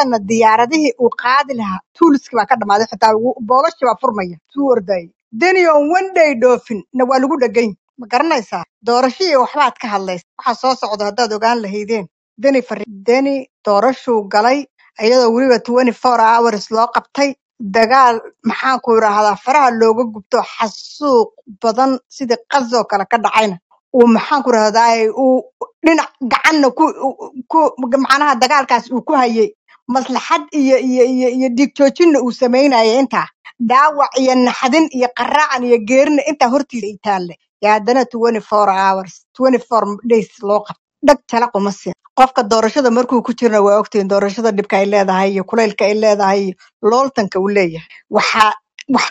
xasanna diyaaradihii uu qaadi lahaa tuuliskii baa ka dhammaaday xitaa wuu- boogashii baa furmaya suu ordayay deni on one day dhoofin na waa lagu dhegany ma garanaysaa doorashadii waxbaad ka hadlaysa waxa soo socda haddaad ogaan lahaydeen deni fari deni doorashuu galay iyadoo weliba twenty four hours loo qabtay dagaal maxaanku idhaahdaa faraha looga gubto xasuuq badan sidii qazoo kale ka dhacayna uu maxaanku idhahdaa uu dhinac gacanna ku ku macnaha dagaalkaas uu ku hayay maslaxad iyo iyo iyo iyo dhiig joojinna uu samaynaya intaa dhaawac iyo naxdin iyo qaraacan iyo geerina intaa hortiisa ay taalle yaa haddana twenty four hours twenty four days loo qabto dhag jala kuma siin qofka doorashada markuu ku jirna waa ogtihiin doorashada dhibka ay leedahay iyo kulaylka ay leedahay iyo looltanka uu leeyahay waxaa wax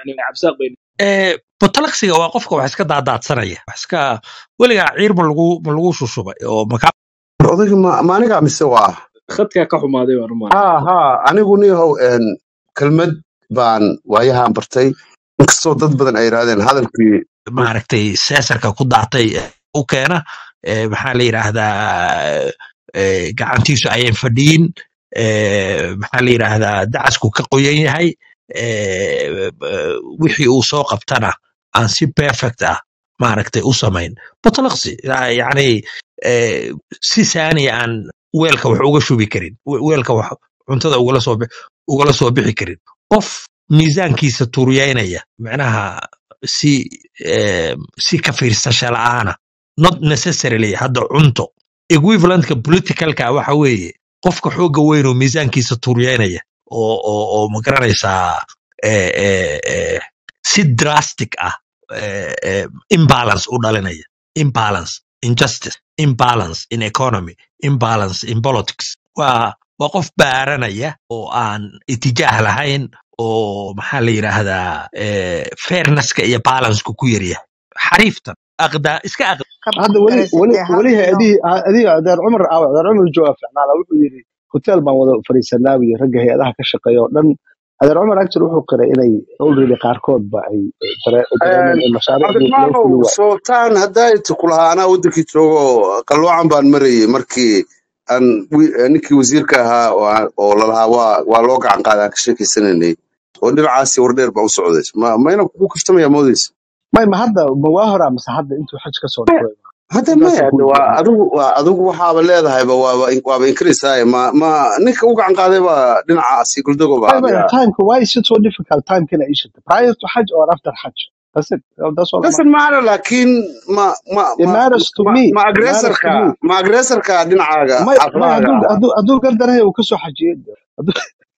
Eh, botalaqsiga waa qofka wax iska daadaadsanaya wax iska weligaa ciir ma lagu ma lagu shushubay oo makaa odayga ma ma aniga mise waa khadkaa ka xumaaday baan u ha malaynaya ha anigu niyahow een, kelmad baan waayahan bartay inkastoo dad badan ay yidhahdeen hadalkii maaragtay seesarka ku daatay eh, u keena eh, maxaa la yidhaahdaa eh, gacantiisu ayan fadhiyin eh, maxaa la yidhaahdaa dacasku ka qoyan yahay eh, eh, wixii uu soo qabtana aan si perfect ah maaragtay u samayn botalaqsi yani eh, si saaniya aan weelka wax uga shubi karin we- weelka wax cuntada ugala soo bi- ugala soo bixi karin qof miisaankiisa tuuriyeynaya macnaha si eh, si ka fiirsasha la'aana not necessarily hadda cunto equivalentka politicalka waxa weeye qofka xooga weyn oo miisaankiisa tuuriyeynaya oo oo oo ma garanaysaa eh, eh, eh, si drastic ah eh, eh, imbalance u dhalinaya imbalance injustice imbalance in economy imbalance in politics waa waa qof baaranaya oo aan itijaah lahayn oo maxaa la yidhaahdaa eh, fairnesska iyo balanceka ku yaryahay xariiftan aqdaa iska aqda ka hadda weli weli baraysatay hal weli ino hay-adihii adiga adeer cumar aawe adeer cumar jooga ficnaala wuxuu yidhi hotel baan wada fadhiisanaa iyo ragga hay-adaha ka shaqeeya oo dhan adeer cumar actually wuxuu qiray inay already qaarkoodba ay dare- dareemeen in mashaariicdii loo cabdiraxmaanow fuli waayo sultaan haddaayta kulahaa anaa wadankii joogo qalwacan baan marayay markii aan wi- ninkii wasiirka ahaa oo aan- oo lalahaa waa waa loo gacan qaaday aan ka sheekeysanaynay oo dhinacaasi wardheer baan u socday ma mayna kugu kaftamaya moodaysa may ma hadda ma waa horaa mase hadda intuu xaj ka soo noqday hadda intaasaan maya ku de waa weydiinaya adigu waa adigu waxaaba leedahayba waaba waaba inkiraysaay ma ma ninka u gacan qaaday baa dhinacaasi guldagoba may may miya time why is it so difficult time kana ishita prior to hajj or after hajj that's it that's all I'm doesn't matter laakiin ma ma it ma matters to ma me ma it matters to agresorka me ma agresorka dhinacaaga may may xaafadahaaga hadduu ah hadduu hadduu gardaraya uu kasoo xajiyey hadduu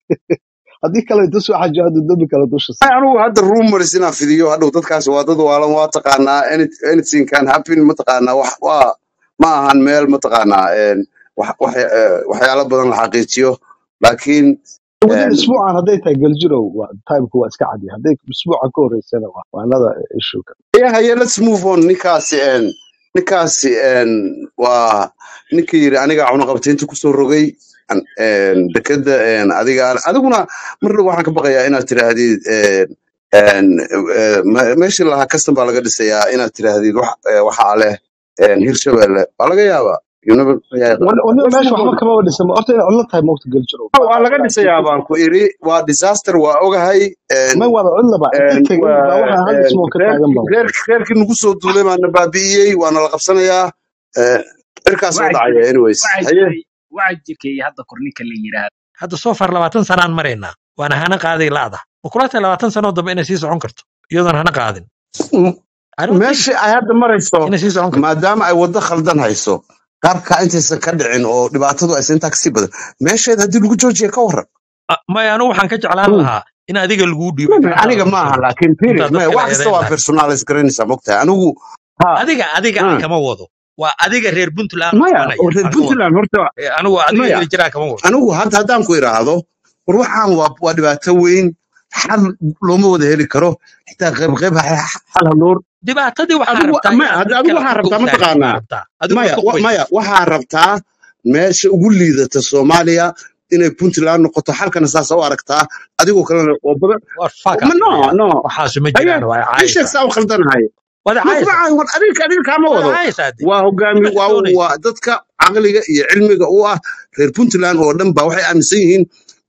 haddii kale inta soo xajiyo hadduu dembi kale dusha Ay, saaro anigu hadda rumors inaan fidiyo hadhow dadkaas waa dad waalan waa taqaanaa any- anything can happen mataqaanaa wax waa ma ahan meel mataqaanaa een, wax- wax- eh, waxyaalo badan la xaqiijiyo laakiin within een, isbuucan hadday tahay galjirow waa timku waa iska cadiya hadday isbuucan ka horeysana waa waa another issue yeah, yeah, let's move on ninkaasi een, ninkaasi een, waa ninkii yiri aniga cunaqabtaynta kusoo rogay an- een, dekeda een, adiga adiguna mar dhow waxaan ka baqayaa inaad tiraahdid een, een, eh, me- meeshii lahaa custom baa laga dhisayaa inaad tiraahdid wax eh, waxaa leh een, hirshabelle waa laga yaabaa You never- yeah, waniba let's meesha move waxba on. kama wadhisan horta inay codlo tahay moogta galjirow waa maadaama laga ilaa dhisayaa baan ku iri waa disaster waa ogahay een, may waaba codlaba inta een, tegay waa baa waxaa hal een, ismoo ka taagan reerkii baba reerkii- reerkii nagu soo duulay baana baabi'iyey waana la qabsanayaa Eh, cirkaas oo waxaa dhacaya jiray anyways waxaa haye jiray waxaa jirkay hadda korninka la yiraahdo hadda soo far labaatan sanaan maraynaa waana hana qaaday laada ma kula tahay labaatan sanoo dambe inay sii socon karto iyadoon hana qaadin M- I don't think meeshii ay hadda marayso inay sii socon karto maadaama ay waddo khaldan hayso qaabka intaysan ka dhicin oo dhibaatadu aysan intaa kasii badan meesheed haddii lagu joojiya ka waran Ah, maya anigu waxaan ka jeclaan Hmm. lahaa in adiga laguu dhiibo Maya, gacantaada aniga ku maaha soo rogo laakiin period intaad maya dadka wax la kasta eedayn waa lahayd personalis garanaysaa mogtahay anigu ha adiga adiga aan ha. kama wado waa adiga reer puntland maya qabanaya oo reer aan ka wado puntland horta Eh, anigu adiga maya heli jiraa kama wado anigu hadda haddaan ku idhaahdo war waxaan waa waa dhibaato weyn xal looma wada heli karo xitaa qayb qayb ha- xal hanuur dhibaatadii waxaa adigu rabtaa maya inaad hadda mid adigu kale waxaa afka u rabtaa taagtid baa mataqaanaa rabtaa adigu maya iska wa- qubaysa maya waxaa rabtaa meesha ugu liidata soomaaliya inay puntland noqoto xalkana saasa u aragtaa adigoo kalena oo badan war fuck ma up no weeyaan no waxaasu ma haye jiraan waa ii sheeg caayaysaa saa u khaldanahay waad ma kuma caayaysaa caayin war adiga adiga kaama waad wado caayaysaa de waa hogaami ma waa doonaysa waa dadka caqliga iyo cilmiga u ah reer puntland oo dhan ba waxay aaminsan yihiin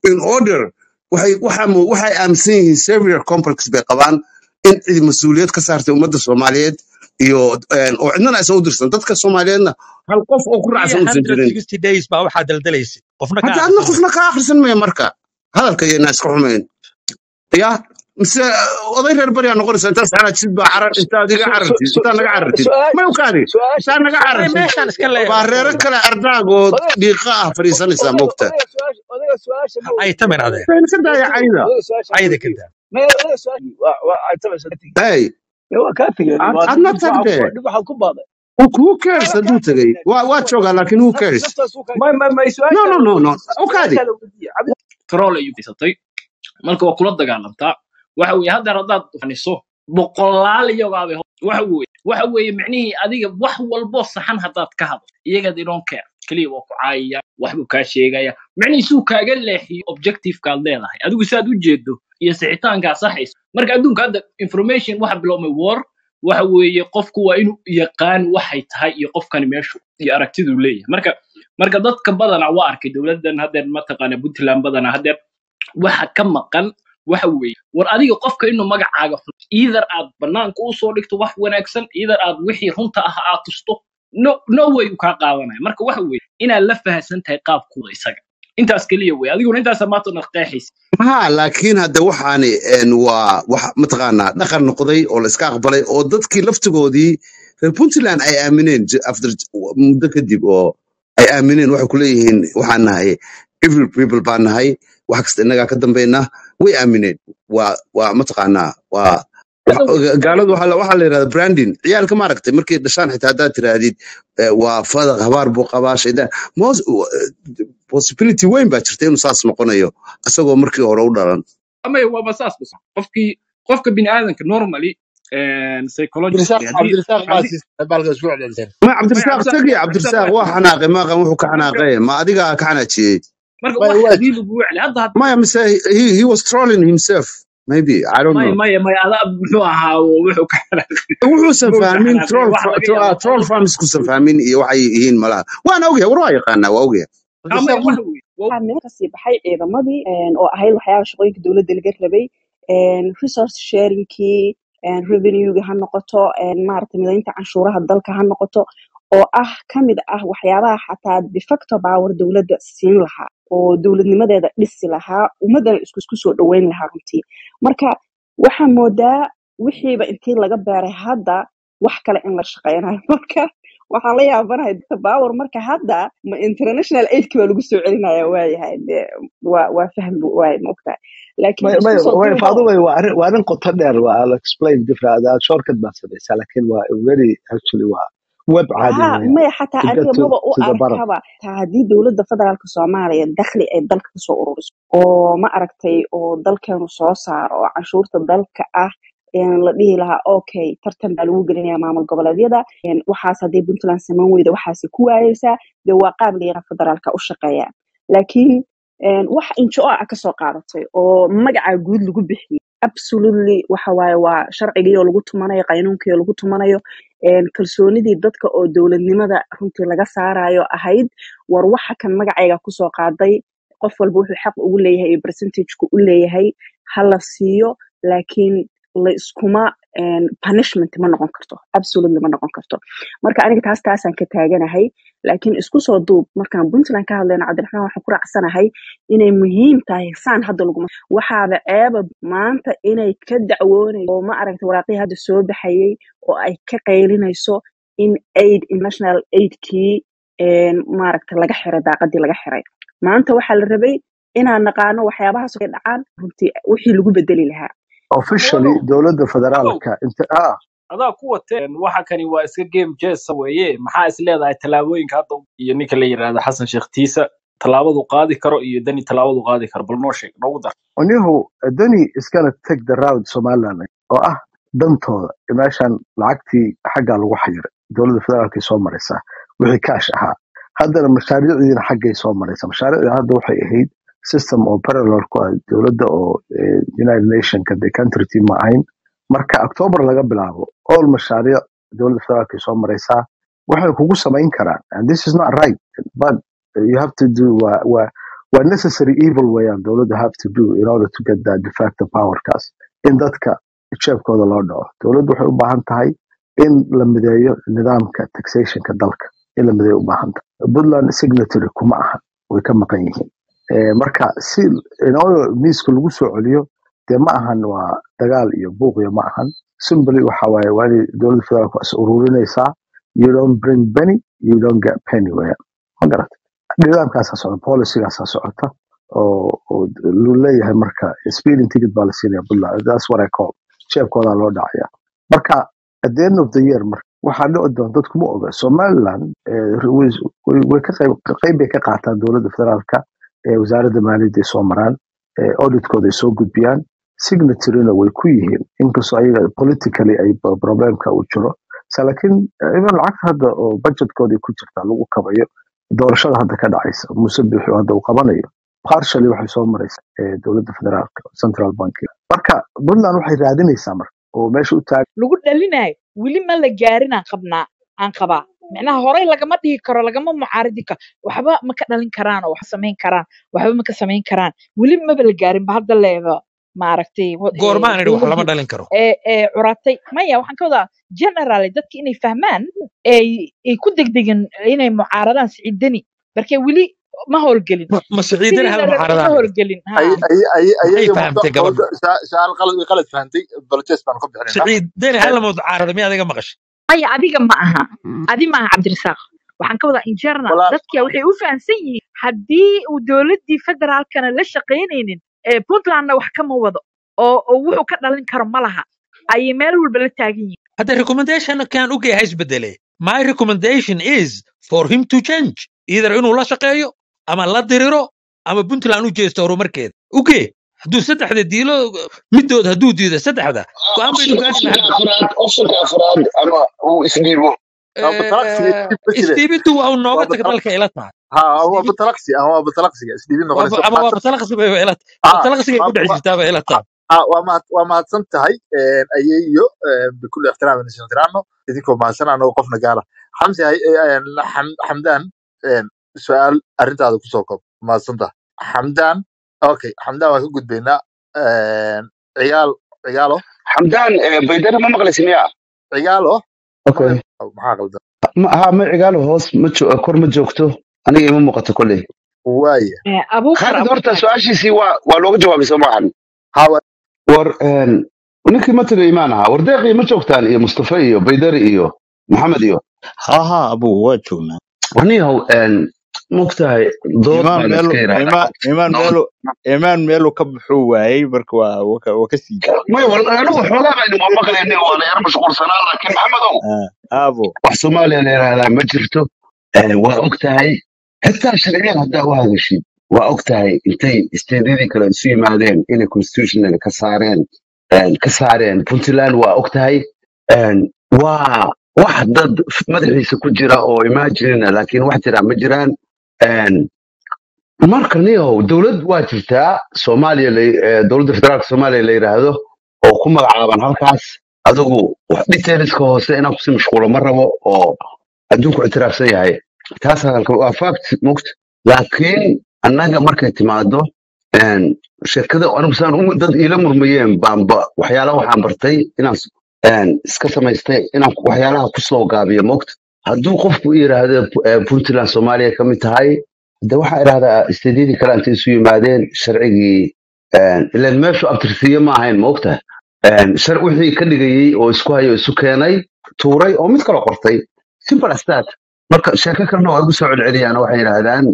in order waxay waxa mu- waxay aaminsan yihiin savior complex bay qabaan in cid mas-uuliyad ka saartay ummadda soomaaliyeed iyo een, oo cidnana aysan u dirsan dadka soomaaliyeedna hal qof oo ku raacsan uusan jirin 360 days baa waxaa daldalaysay qofna ka hadda adna akhrisan qofna ka akhrisan maya marka hadalka iyo naaska xumayn ya mise oday reer bariyaa noqonaysa intaas xanaajid baa carar intaad iga carartid intaad naga carartid may ukaadi intaad naga may carartid meeshaan iska leeyahay baa reero waxooda kale ardaagood dhiiqa ah fadhiisanaysaa moogta ay tamin adee fayna ka daaya cayda cayda ka daa hey ad- adna tagde who cares hadduu tegey waa waa joogaa laakiin who cares no no no no ukaadi troll ayuu haysatay marka waa kula dagaalamtaa waxa weeye haddeer haddaad faniso boqolaal iyagoabay waxa weeye waxa weeye micnihii adiga wax walbo saxan haddaad ka hadlo iyaga they don't care keliya waa ku caayaya waxbuu kaa sheegaya micnihii suu kaaga leexiyo objectivekaad leedahay adigu siaad u jeedo iyo sixitaankaa saxaysa marka adduunka hadda information waxa biloomay war waxa weeye qofku waa inuu yaqaan waxay tahay iyo qofkani meeshu iyo aragtiduu leeyahay marka marka dadka badana waa arkay dowladdan haddeer mataqaana puntland badana haddeer waxa ka maqan waxa weeye war adiga qofka inuu magacaaga xun either aad banaanka usoo dhigto wax wanaagsan either aad wixii runta ah aad tusto no no way uu kaa qaadanaya marka waxa weeye inaad la fahansan tahay qaabkooda isaga intaas keliya wey adiguna intaasa maanta naqeexaysa ha laakiin hadda waxaani een, waa wax mataqaanaa dhaqan noqday oo la iska aqbalay oo dadkii laftigoodii reer puntland ay aamineen j- after muddo kadib oo ay aamineen waxay ku leeyihiin waxaan nahay evil people baan nahay wax kasta innagaa ka dambaynaa way aamineen waa waa mataqaanaa waa waxa- gaaladu waxaa la waxaa la yidhahda branding ciyaalka maaragtay markay dhashaan xitaa haddaad tiraahdid eh, waa fadaq habaar buu qabaa shaydaan Mos- possibility weyn baa jirta inuu saas noqonayo isagoo markii hore u dhalan amay waaba saas bas qofkii qofka bini aadanka normally psychologically haddii haddii ma cabdirasaaq cabdirasaaq tagi cabdirasaaq cabdirasaaq waa xanaaqay maaqan wuxuu ka xanaaqay ma adiga ka xanaajiyey marka wax haddii lagu wecli hadda had- maya mise he, he was trolling himself maybe i don't maya know maya maya ada muxuu ahaa wuxuu ka xanaaqay wuxuusan wuxuu ka fahmin xanaaqay troll waxa laga tro- yaabaa troll qofka farms kusan fahmin iyo waxay yihiin malaha waana ogyahay war waa yaqaanaa waa ogyahay amay waxa weeye waa waxaa meel kasii baxay ciidamadii een, oo ahayd waxyaaba shaqooyinka dowladda laga rabay een, resource sharingkii een, revenuega ha noqoto een, maaragtay midaynta canshuuraha dalka ha noqoto oo ah ka mid ah waxyaabaha xataa de facto power dowladda siin lahaa oo dowladnimadeeda dhisi lahaa ummadana isku isku soo dhoweyn lahaa runtii marka waxaa moodaa wixiiba intii laga beeray hadda wax kale in la shaqeynayo marka waxaan la yaabanahay dadka power marka hadda ma international aidki baa lagu soo celinaya waayahay de waa waa fahm bu- waay maogtahay laakiin may isku may soo way duubo faadu way waa arrin waa arrin qoto dheer waa I'll explain different uh, shortcut baan samaysaa laakiin waa very actually waa web caadi ها weeyaan maya xataa to get adiga to maba u to the bottom arkaba taa haddii dowladda federaalka soomaaliya dakhli ay dalka kasoo ururiso oo ma aragtay oo dalkeenu soo saaro oo canshuurta dalka ah een la dhihi lahaa okay tartan baa lagu gelinaya maamul goboleedyada een waxaas haddii puntland saman weyda waxaasi ku waayeysaa dee waa qaab la yaqaan federaalka u shaqeeya laakiin een wax injo ah kasoo qaadatay oo magaca guud lagu bixiyey absolutely waxa waaye waa sharcigii oo lagu tumanayo qaynuunkii oo lagu tumanayo een kalsoonidii dadka oo dowladnimada runtii laga saarayo ahayd war waxa kan magacayga kusoo qaaday qof walba wuxuu xaq ugu leeyahay iyo percentageku u leeyahay ha la siiyo laakiin la iskuma een, punishment ma noqon karto absolutely ma noqon karto marka aniga taas taasaan ka taaganahay laakiin isku soo duub markaan puntland ka hadlayno cabdiraxmaan waxaan ku raacsanahay inay muhiim tahay saan hadda laguma waxaaba ceeba maanta inay ka dacwoonayso oo ma aragta waraaqihii hadda soo baxayay oo ay ka qaylinayso in aid international aidkii een, maaragta laga xiray daaqadii laga xiray maanta waxaa la rabay inaan naqaano waxyaabahaas ay dhacaan runtii wixii lagu bedeli lahaa officially walow dowladda walow federaalka inta ah adaa ku wateen waxa kani waa iska game jesa weeye maxaa is leedahay tallaabooyinka hadda iyo ninka la yidhaahdo xasan sheekh tiisa tallaabadu qaadi karo iyo dani tallaabadu qaadi karo bal noo sheeg noogu dar onihu dani is gonna take the route somaliland oo ah dantooda meeshan lacagtii xaggaa lagu xayiray dowladda federaalkay soo maraysaa wixii kaash ahaa haddana mashaariicdiina xaggay soo maraysaa mashaariicdii hadda waxay ahayd system oo parallel ku ah dowladda oo eh, united nationka de country team ma ahayn marka october laga bilaabo all mashaariic dowladda federaalkay soo maraysaa waxay kugu samayn karaan and this is not right but you have to do waa waa waa necessary evil weeyaan dowladda have to do in order to get that de facto powerkaas in dadka jeebkooda loo dhaco dowladdu waxay u baahan tahay in la mideeyo nidaamka taxationka dalka in la mideeyo u baahan tahay puntland signatory kuma aha way ka maqan yihiin Eh, marka si in order miiska lagu soo celiyo dee ma ahan waa dagaal iyo buuq iyo ma ahan simply waxa waaye waa inay dowladda federaalku is ururinaysaa you don't bring penny you don't get penny weeyaan ma garata nidaamkaasaa socda policygaasaa socota oo oo lu leeyahay marka speeding ticket baa la siinaya puntland that's what I call jeebkoodaa loo dhacaya marka at the end of the year marka waxaa dhici doona dadku ma oga somaliland eh, way way way ka qayb qayb bay ka qaataan dowladda federaalka ee wasaaradda maaliyadda ay soo maraan ee auditkooda ay soo gudbiyaan signatoryna way ku yihiin inkastoo ayaga politically ay b- problemka uu jiro sa laakiin even lacagta hadda oo budgetkooda ku jirtaa lagu kabayo doorashada hadda ka dhacaysa muse bixi oo hadda uu qabanayo partially waxay soo maraysa ee dowladda federaalka central bank marka puntland waxay raadinaysaa marka oo meesha u taagan lagu dhalinayo weli ma la gaarin aan qabnaa aan qabaa micnaha horey lagama dhihi karo lagama mucaaridi karo waxba ma ka dhalin karaan oo wax samayn karaan waxba ma ka samayn karaan weli maba la gaarin ba hadda leeba maaragtay wa- ee, goormaan idhi wax lama dowladdii dhalin karo ee ee curatay maya waxaan ka wadaa generally dadka inay fahmaan ay ay ku degdegin inay mucaaradaan siciidani marka weli ma howlgelin ma ma sidii siciidana la hal rabay ma mucaaradaan idhi howlgelin ha ay ay ay maxay ayaga fahamtay gabadhu su-aal qalad way qalad fahantay balojes baan ku bixinaynaa siciidani hal mucaarada miya adiga maqashay maya adiga ma aha adi ma aha cabdirasaaq waxaan ka wadaa in general walaal dadka waxay u fahamsan yihiin haddii uu dowladdii federaalkana la shaqaynaynin ee puntlandna wax kama wado oo oo wuxuu ka dhalin karo ma laha ayay meel walba la taagan yihiin hadda recommendation kan u geeyahay isbedele my recommendation is for him to change either inuu la shaqeeyo ama la diriro ama puntland u jeesto horumarkeeda ugee hadduu saddexda diilo middood hadduu diido saddexda go-aan baynu optionka gaari optionka lahaa afraad optionka afraad ama uu isdhiibo waa batalaqsiga Eh, isdhiib ma jire isdhiibintu waa uu nooga waa taga batal dalka ila tahay ha waa isdhiibin batalaqsi ama waa batalaqsiga isdhiibin waa noqonaysa ba- ama waa mahadsan batalaqsi bay ila ha batalaqsigay ma ku dhex ma jirtaa bay ila tahay ha waa mahad waa mahadsan tahay een, ayeeyo een, bikulli ixtiraam inaysan tiraano idinkoo mahadsan anagoo qofna gaara xamsi hay- een, Xam- xamdaan een, su-aal arrintaada kusoo koob mahadsan tahay xamdaan okay xamdaan waan ka gudbaynaa een, ciyaal ciyaalo xamdaan eh, baydhana ma maqlaysi miya ciyaalo okay maqlay maxaa qaldan ma ha ma cigaalo hoos ma jo- kor ma joogto aniga ima muuqato kolley waaya Eh, abuukar khaalid horta abuukar su-aashiisii waa waa looga jawaabay soo maahan hawa war een, ninkii ma tagay imaan ahaa war deeqii ma joogtaan iyo mustafa iyo baydari iyo maxamed iyo ha ha abu waa joognaa warniyahow mogtahay dood imaan baa la meelu iska yidhahdaa imaan imaan dood meelu imaan meelu ka buxuu waayey marka waa waa ka waa ka sii may war anigu xoogaa baynu waa maqlaynin waa la yar mashquulsanaa laakiin maxamedow ah abo wax soomaaliya la yidhaahdaa ma jirto Eh, waa og tahay xitaa sharciyan haddaa u hadashid waa og tahay intay isteedyadii kale isu yimaadeen inay constitutional ka saareen een, ka saareen puntland waa og tahay een, waa wax dad madaxiisa ku jira oo imaginina laakiin wax jira ma jiraan een, marka niyow dowlad waa jirtaa soomaaliya la- eh, dowladda federaalka soomaaliya la yidhaahdo oo ku magacaaban halkaas adigu wax detailska hoose inaan kusii mashquulo ma rabo oo adduunku ictiraafsan yahay taas hadalka waa fact mugt laakiin annaga markay timaado een, shirkada anigu saan u- dad iila murmayeen baanba waxyaala waxaan bartay inaan s- een, iska samaystay inaan waxyaalaha kusoo gaabiyo mugt hadduu qofku yidhaahdo eh, puntland soomaaliya ka mid tahay de waxaa idhahdaa isteedyadii kale intay isu yimaadeen sharcigii een, ileen meeshu abtirsiye ma ahayn ma ogtahay Een, shar wixii ka dhigayey oo isku hayo isu keenay tuuray oo mid kale qortay simple as that marka sheeko kalena waa igu soo celceliyaan oo waxay yidhaahdaan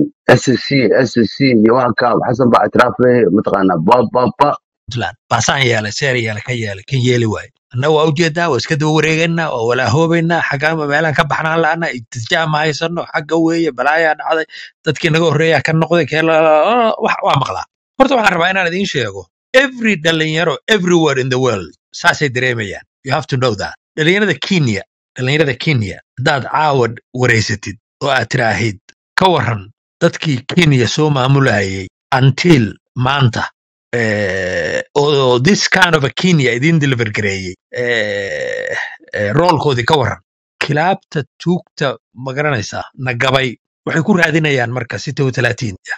ssc ssc iyo waanka xasan baa itiraafay mataqaanaa bababa puntland baasaan yeelay seer yeelay ka yeelay kan yeeli waayo annaga waa ujeedaa waa iska daba wareegaynaa oo walaahoobinaa xaggaama meelaan ka baxnaan la'ana itijaa ma haysano xagga weeye balaayaa dhacday dadkii naga horreeyaa ka noqday kee la- la- la- wax- waa maqlaa horta waxaan rabaa inaan idiin sheego every dhalinyaro everywhere in the world saasay dareemayaan you have to know that dhalinyarada kenya dhalinyarada kenya haddaad caawad wareysatid oo aad tiraahid ka waran dadkii kenya soo maamulayay until maanta eh, oo this kind of a Kenya idin deliver gareeyey eh, eh, roolkoodii ka waran kilaabta tuugta ma garanaysaa na gabay waxay ku raadinayaan marka sita wa talaatiin yani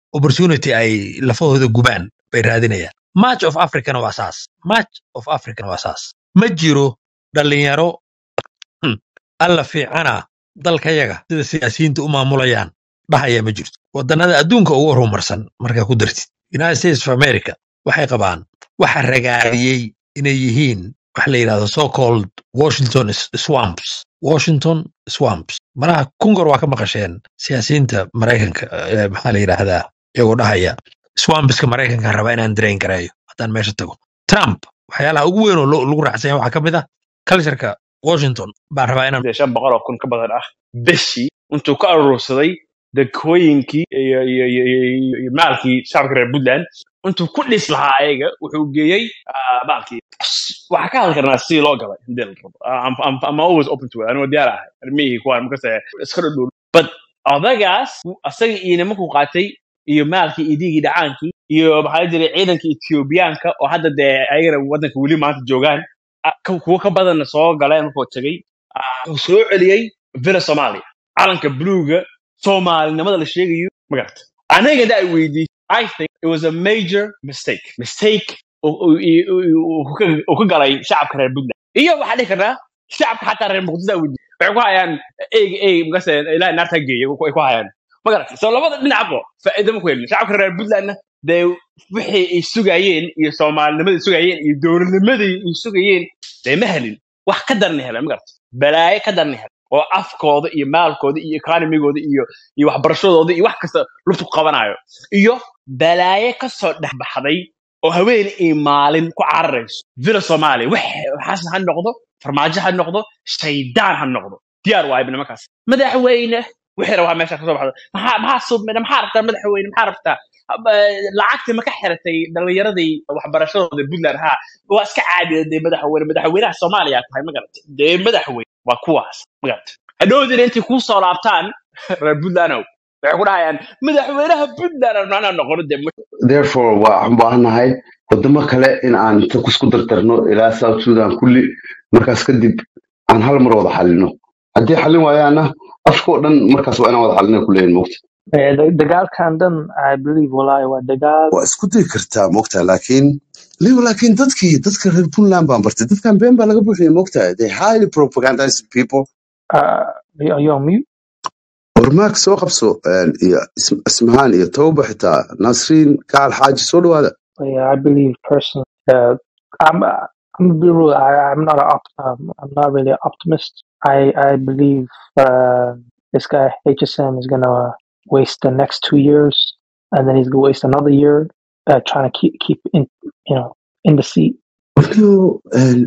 opportunity ay lafahooda gubaan bay raadinayaan march of africana waa saas march of africana waa saas ma jiro dhalinyaro hmm, alla fiicana dalkayaga sida siyaasiyiinta u maamulayaan dhahaya ma jirto wadannada adduunka ugu horumarsan markaa ku dartid united states of america waxay qabaan waxa ragaadiyey inay yihiin waxa la yidhahdo so called washington s- swamps washington swamps malaha kungor waa ka maqasheen siyaasiyiinta maraykanka eh, maxaa la yidhaahdaa iyagoo dhahaya swampska maraykanka raba inaan drain gareeyo haddaan meesha tago trump waxyaalaha ugu weyn oo lo- lagu raacsan yahay waxaa ka mid ah cultureka washington baan rabaa inaan dee shan boqol oo kun ka badan ah bishii intuu ka urursaday dekooyinkii iyo iyo iyo iyo iyo iyo maalkii shacabka reer puntland intuu ku dhis lahaa ayaga wuxuu geeyey ah, maalkii waxaa ka hadli karnaa sidii loo galay hadii la rabo I'm, I'm, I'm always open to it anigoo diyaar ahay armihii kuwaan makase iska dhudhuul but odagaas asaga iyo nimankuu qaatay iyo maalkii iyo diigii dhacaankii iyo maxaa la jiray ciidanka ethiobiyaanka oo hadda dee ayagana waddanka weli maanta joogaan ah, ka- kuwo ka badanna soo galeen markuu tegey ah, wuxuu soo celiyey villa somalia calanka bluega soomaalinimada la sheegayo magarata aniga da ay weydiisay i think it was a major mistake mistake uu uu- uu- uu ka- uu ka galay shacabka reer puntland iyo waxaa dhihi karnaa shacabka xataa reer muqdisho ay weydiisay waxay ku hayaan eyg eyg makase ilahay naarta geeya ay ku hayaan magarata so labada dhinacba faa'iido ma ku helin shacabka reer puntlandna dee wixii ay sugayeen iyo soomaalinimadii ay sugayeen iyo dowladnimadii ay sugayeen dee ma helin wax ka darni heleen magarata balaayo ka darni heleen oo afkooda iyo maalkooda iyo economigooda iyo iyo waxbarashadooda iyo wax kasta luftu qabanayo iyo balaayo kasoo dhex baxday oo haween iyo maalin ku cararayso villa soomaaliya wax xasan ha noqdo farmaajo ha noqdo shaydaan ha noqdo diyaar waa ibn markaas madaxweyne wixii rabaa meesha kasoo baxda maxaa maxaa submina maxaa rabtaa madaxweyne maxaa rabtaa Haba, lacagtii ma ka xiratay dhalinyaradii waxbarashadooda puntland ha waa iska caadiya dee madaxweyne madaxweynaha soomaaliya tahay ma garatay dee madaxweyne waa kuwaas ma garatay hadhowdina intay kuu soo laabtaan reer puntlandow waxay ku dhahayaan madaxweynaha puntland aan macnaha noqono dee therefore waxaan u baahanahay wadamo kale in aan inta kusku dardarno ilaa south sudan kulli markaas kadib aan hal mar wada xalino haddii xalin waayaana afka oo dhan markaas waa inaan wada xalina kuleeyin mogta Eh, da- dagaalkan dhan i believe wallahi waa dagaal waa isku dayi kartaa mogta laakiin liw laakiin dadkii dadka reer puntland baan bartay dadkan been baa laga buuxiya mogta they highly propagandized people uh, yo yo, mute warmaag soo qabso een, iyo Is- ismahaan iyo tawba xitaa nasriin gacal xaaji soo dhawaada yeah, i believe personally uh, i'm i'm gonna be real I, i'm not a op- um, i'm not really an optimist i i believe uh, this guy hsm is gonna waste the next two years and then he's gonna waste another year uh, trying to keep keep in you know in the seat Waliyo, een,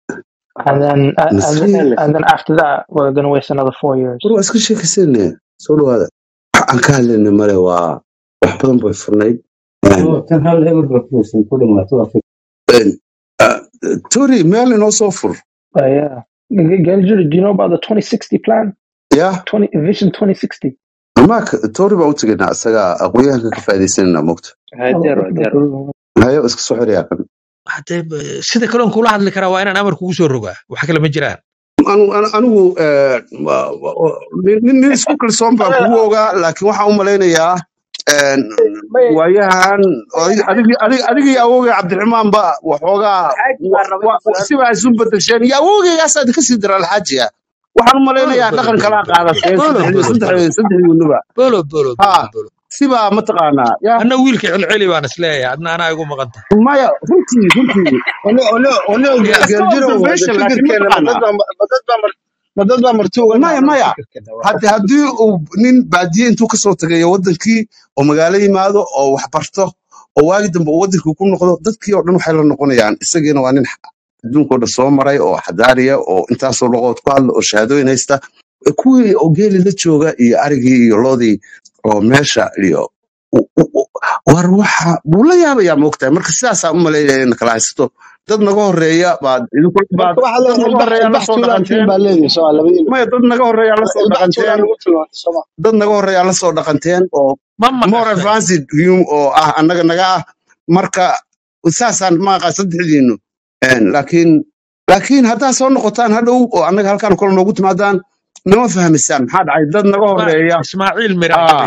and then uh, and, then nasriin and then after that we're gonna waste another four years war waa iska sheekaysanne soo dhawaada wax aan ka hadlayna male waa wax badan bay furnayd Een, kan hal eber ba kuusan ku dhamaato waa fik- een, ah, tori meel inoo soo fur uh, yeah G- G- do you know about the 2060 plan ya 20 vision 2060 maak tori baan u tegaynaa isaga aqoonyahanka ka faa'iidaysanayna mogta hadeer waa diyaar hayo iska soo xiryaa kan Haddee, eh, sida kaloon kula hadli karaa waa inaan amar kugu soo rogaa wax kale ma jiraan Anu- anu- anigu eh, wa- wa- nin nin- nin isku kalsoon baan kugu ogaa laakiin waxaan u malaynayaa een, may waayahan may adig- adig- adigii awogay cabdiraxmaan ba waxoogaa xaaji wa- baan rabay wa- su-aal sibaa isu bedesheen iyo awogaygaasa kasii dara alxaajiga waxaan u bolo malaynayaa bolo dhaqan bolo kalaa bolo qaadateen bolo saddexdii bolo bolo saddexdii saddexdii winuba bolo bolo ha bolo bolo sibaa mataqaanaa ya anna wiilka celceli baan isleeyahay adna anaa igu maqan tahay maya runtii runtii ono ono ono ya iska geeljiro wada observation laakiin fikirkeena ma dad mataqaanaa baa ma dad baa mar- ma dad baa marti uga maya nahnaa maya fikirkeena waa haddi haddii uu nin baadiye intuu kasoo tagayo wadankii oo magaalo yimaado oo wax barto oo waagi dambe uu wadankii ku noqdo dadkii oo dhan waxay la noqonayaan isagiina waa nin adduunkoo dhan soo maray oo xadaariya oo intaasoo luqood ku hadla oo shahaadooyin haysta kuwii oo geeli la jooga iyo arigii iyo loodii oo meesha iyo u- u- u- war waxa buu la yaabayaa moogtahay marka sidaasaa u malaynaya in kala haysato dad naga horeeya baad idinku baad marka waxaa dad leedahay naga ilbax horeeyaa la ilbax soo tuulaan tiin dhaqanteen baa leedihin soo labadiina maya dad naga horeeyaa la soo ilbax tuulaan dhaqanteen lagu tilmaantay sooma dad naga horeeyaa la soo dhaqanteen oo ma more maqashay advanced view oo ah annaga naga ah marka saasaan maaqa saddexdiinu Een, laakiin laakiin haddaa soo noqotaan hadhow oo annaga halkaan kale noogu timaadaan nama fahmisaan maxaa dhacay dad naga Isma- horeeya ismaaciil miraage ah bay tiri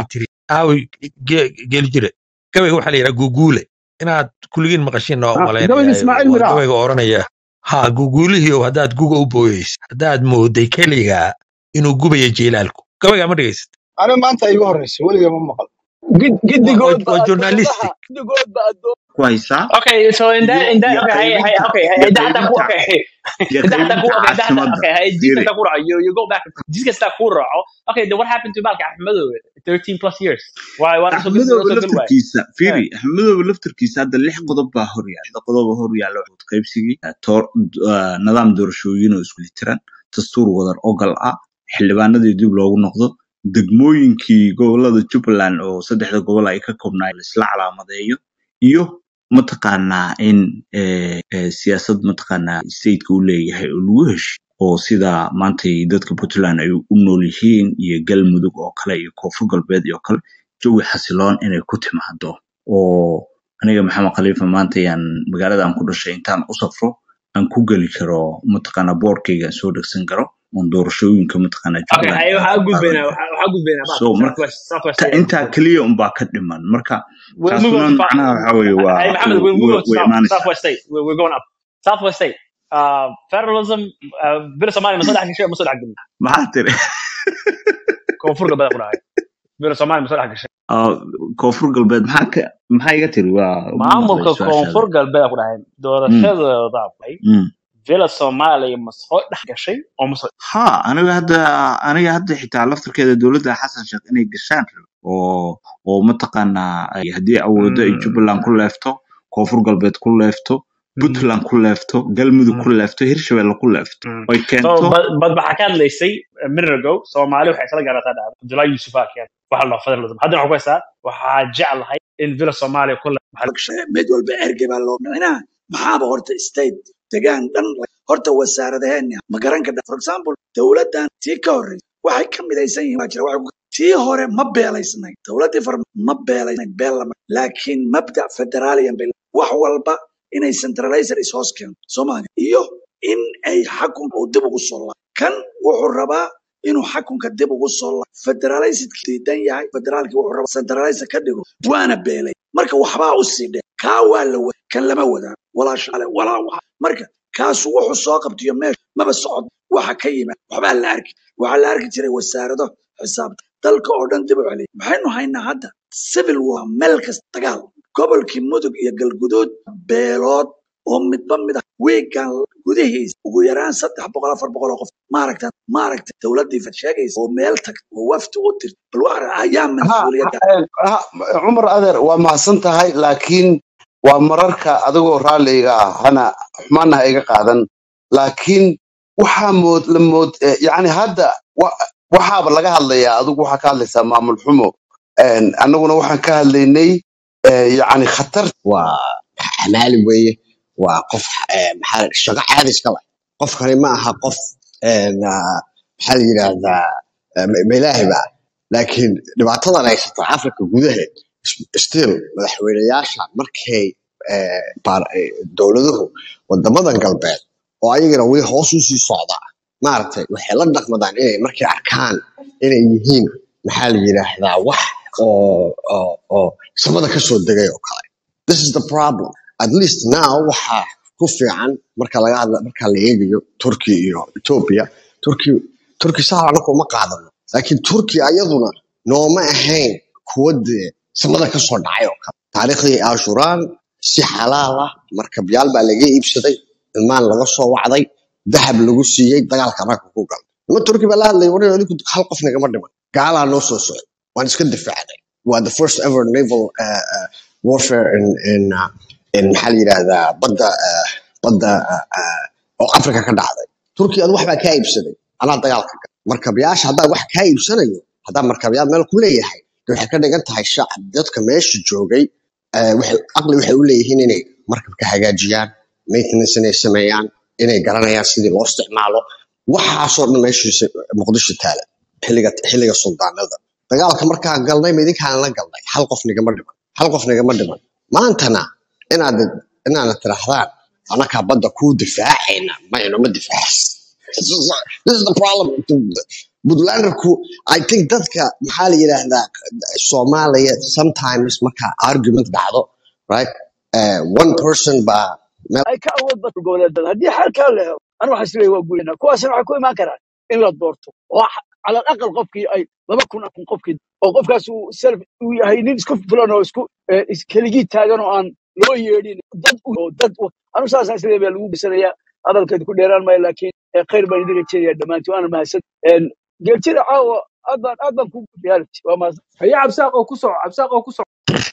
aawi ge- geli jire gabayga waxaa la yidhaha guguule inaad kulligiin maqashiin oo Ah, gabayga malaynaya ismaaciil waa miraa gabayga oranaya ha guguulihiiow haddaad guga u booyeysa haddaad mooday keligaa inuu gubayo jiilaalku gabaygaa ma dhegaysid ana maanta igu horeysa weliga ma maqal Gid- waa waa- Giddigoodba waa addoomaha journalistic giddigoodba addoom ku haysaa Okay, so in that iyo in that iyo okay, hey, hey, qaybinta okay, hey, iyo hey, that that qaybinta okay, hey, iyo that that qaybinta okay, that that caasimadda okay, hey, this fiiri that kura, you you go back, this gets that kura. Okay, then what happened to Malka Ahmedo? 13 plus years. Why why so good so axmedooba good way? laftarkiisa Yeah. fiiri axmedooba laftarkiisa hadda lix qodob baa hor yaala lixda qodob oo hor yaala waxaa qaybsigii eh, toor- eh, nidaam doorashooyin oo isku tiran dastuur wadar ogal ah xildhibaanadii dib loogu noqdo degmooyinkii gobolada jubbaland oo saddexda gobol ay ka koobnaayeen la isla calaamadeeyo iyo mataqaanaa in eh, eh, siyaasad mataqaanaa stateka uu leeyahay oo lagu hesho oo sida maantay dadka puntland ay u nool yihiin iyo galmudug oo kale iyo koonfur galbeed iyo kale jawi xasiloon inay ku timaado oo aniga maxamed khaliifa maanta ayaan magaalada aan ku dhashay intaan u safro aan ku geli karo mataqaanaa boorkayga aan soo dhegsan karo oon doorashooyinka mataqaanaa Okay, jubbaland hey, aan how ku good been qaadan karo how good been about so marka Southwest Southwest ta area. intaa keliya unbaa ka dhiman marka We'll move on taasuna to fa- macnaha waxa weeye waa hey Mohammed, we'll move way on to way South, imaanaysaa Southwest State. We're, we're going up. Southwest State. Uh, federalism. Uh, بير سومالي مسؤول حق الشيء مسؤول حق maxaa tiri كونفور قبل أقول هاي بير سومالي مسؤول حق الشيء. Ah, koonfur galbeed maxaa ka maxaa iga tiri waa uma maqlay maamulka su-aashaada koonfur galbeed ku dhahay Mm, doorashadooda bay mm. villa soomaaliya ma soo dhex gashay oo ma soo ha aniga hadda aniga hadda xitaa laftarkeeda dowladda xasan sheekh inay gashaan rabo oo oo mataqaanaa ay- haddii awoodo ay Mm, jubbaland ku leefto koonfur galbeed ku leefto mm, puntland ku leefto galmudug mm, ku leefto hirshabelle ku leefto mm. oy so keento bad bad waxaa ka hadlaysay a minute ago soomaali waxay isla gaarataa dhacda abdullahi yusuf aa keen waxa la federalism haddana waxaa ku haysaa waxaa jeclahay in villa soomaaliya ku le maxaa mid walba erge baa loo micnaha maxaaba horta state degaan dhan horta wasaaradaheena ma garan kadha for example dowladdan tii ka horreysay waxay ka midaysan yihiin waa jira waxay ku- tii hore ma beelaysnayn dowladdii far ma beelaysnayn beel lama laakiin mabda federaaliyan bay wax walba inay centralizer is hoos keento soomaaliya iyo in ay xakunka uu dib ugu soo laabo kan wuxuu rabaa inuu xakunka dib ugu soo laabo federalized diidan yahay federaalki wuxuu rabaa centralizer ka dhigo waana beelay marka waxbaa u sii dhe kaa waa la wada kan lama wadaan walaa shale walaa waxa marka kaasu wuxuu soo qabtiyo meesha maba socod waxa ka yimaad waxbaa la arki waxaa la arki jiray wasaarado xisaabta dalka oo dhan dib u celiya maxaynu haynaa hadda civil war meel kasta dagaal gobolkii mudug iyo galguduud beelood oo midba mid ah wiigan gudihiisa ugu yaraan saddex boqol afar boqol oo qof maaragta maaragta dowladdii fad sheegaysa oo meel tagta oo wafti u tirta bal waxa ayaa ha mas-uuliyadda ha ha, cumar adeer waa mahadsan tahay laakiin waa mararka adigoo raalliga ah hana xumaana ha iga qaadan laakiin waxaa mood la mood eh, yacni hadda wa- waxaaba laga hadlayaa adigu waxaa ka hadlaysaa maamul xumo Een, annaguna waxaan ka hadlaynay eh, yacni khatar waa xamaali weeye waa qof eh, maxaa la- shaqo caadi iska leh qofkani ma aha qof een, ah, maxaa la yidhaahdaa eh, ma ma ilaahay ba laakiin dhibaatadan haysata afrika gudaheed still madaxweyneyaasha markay eh, baar- eh, dowladuhu wadamadan galbeed oo ayagana weli hoos u sii socda maaragtay waxay la dhaqmadaan inay markay arkaan inay yihiin maxaa la yidhaahdaa wax oo oo oo samada ka soo degay oo kale this is the problem at least now waxaa ku fiican marka laga hadla marka la eegayo turkey iyo ethiopia turkey turkey saa anagu ma qaadano laakiin turkey ayaduna nooma ahayn kuwa dee samada ka soo dhacay oo kale taariikhdii ashuraan si xalaal ah markabyaal baa laga iibsaday ilmaan laga soo wacday dahab lagu siiyey dagaalka ragga ku galay nima turkey baa la hadlay war adinku hal qof nagama dhiman gaalaa noo soo socday waan iska difaacnay waa the first ever naval uh, uh, warfare in in uh, in maxaa la yidhahdaa badda uh, badda uh, uh, oo afrika ka dhacday turkiya ad wax baa kaa iibsaday anaa dagaalka gal markabyaasha haddaa wax kaa iibsanayo haddaa markabyaal meel ku leeyahay de waxay ka dhigan tahay shacab dadka meesha joogay eh, waxay aqli waxay u leeyihiin inay markabka hagaajiyaan maintenance inay sameeyaan inay garanayaan sidii loo isticmaalo waxaasoo dhan meeshiisa muqdisho taala xilliga xilliga suldaanada dagaalka markaa galnay ma idinkaan la galnay hal qof nigama dhiman hal qof nigama dhiman maantana inaad inaana tirahdaan anakaa badda kuu difaacayna mayno ma difaacs This is this is the problem puntlanderku i think dadka maxaa la yidhaahdaa soomaaliya sometimes marka argument dhacdo right uh, one person baa meel ay ka awood badan goboleedada haddii xalkaa la helo anu waxaan isleeyahay waa guulina kuwaasna waxay ku imaan karaan in la doorto oo x- cala alaqal qofkii ay laba kun kun qofkii oo qofkaas uu self uu yahay nin isku filan oo isku eh, is- keligii taagan oo aan loo yeedhin dad u- oo dad u- anu saasaan isleeyahay baa lagu bisanayaa hadalkeed ku dheeraan maayo laakiin eh, khayr baan idin rajeynaya dhammaantiin waana mahadsan geeltida caawa aad baan aad baan ku reality waa mahadsan haye cabsaaq oo ku soco cabsaaq oo ku soco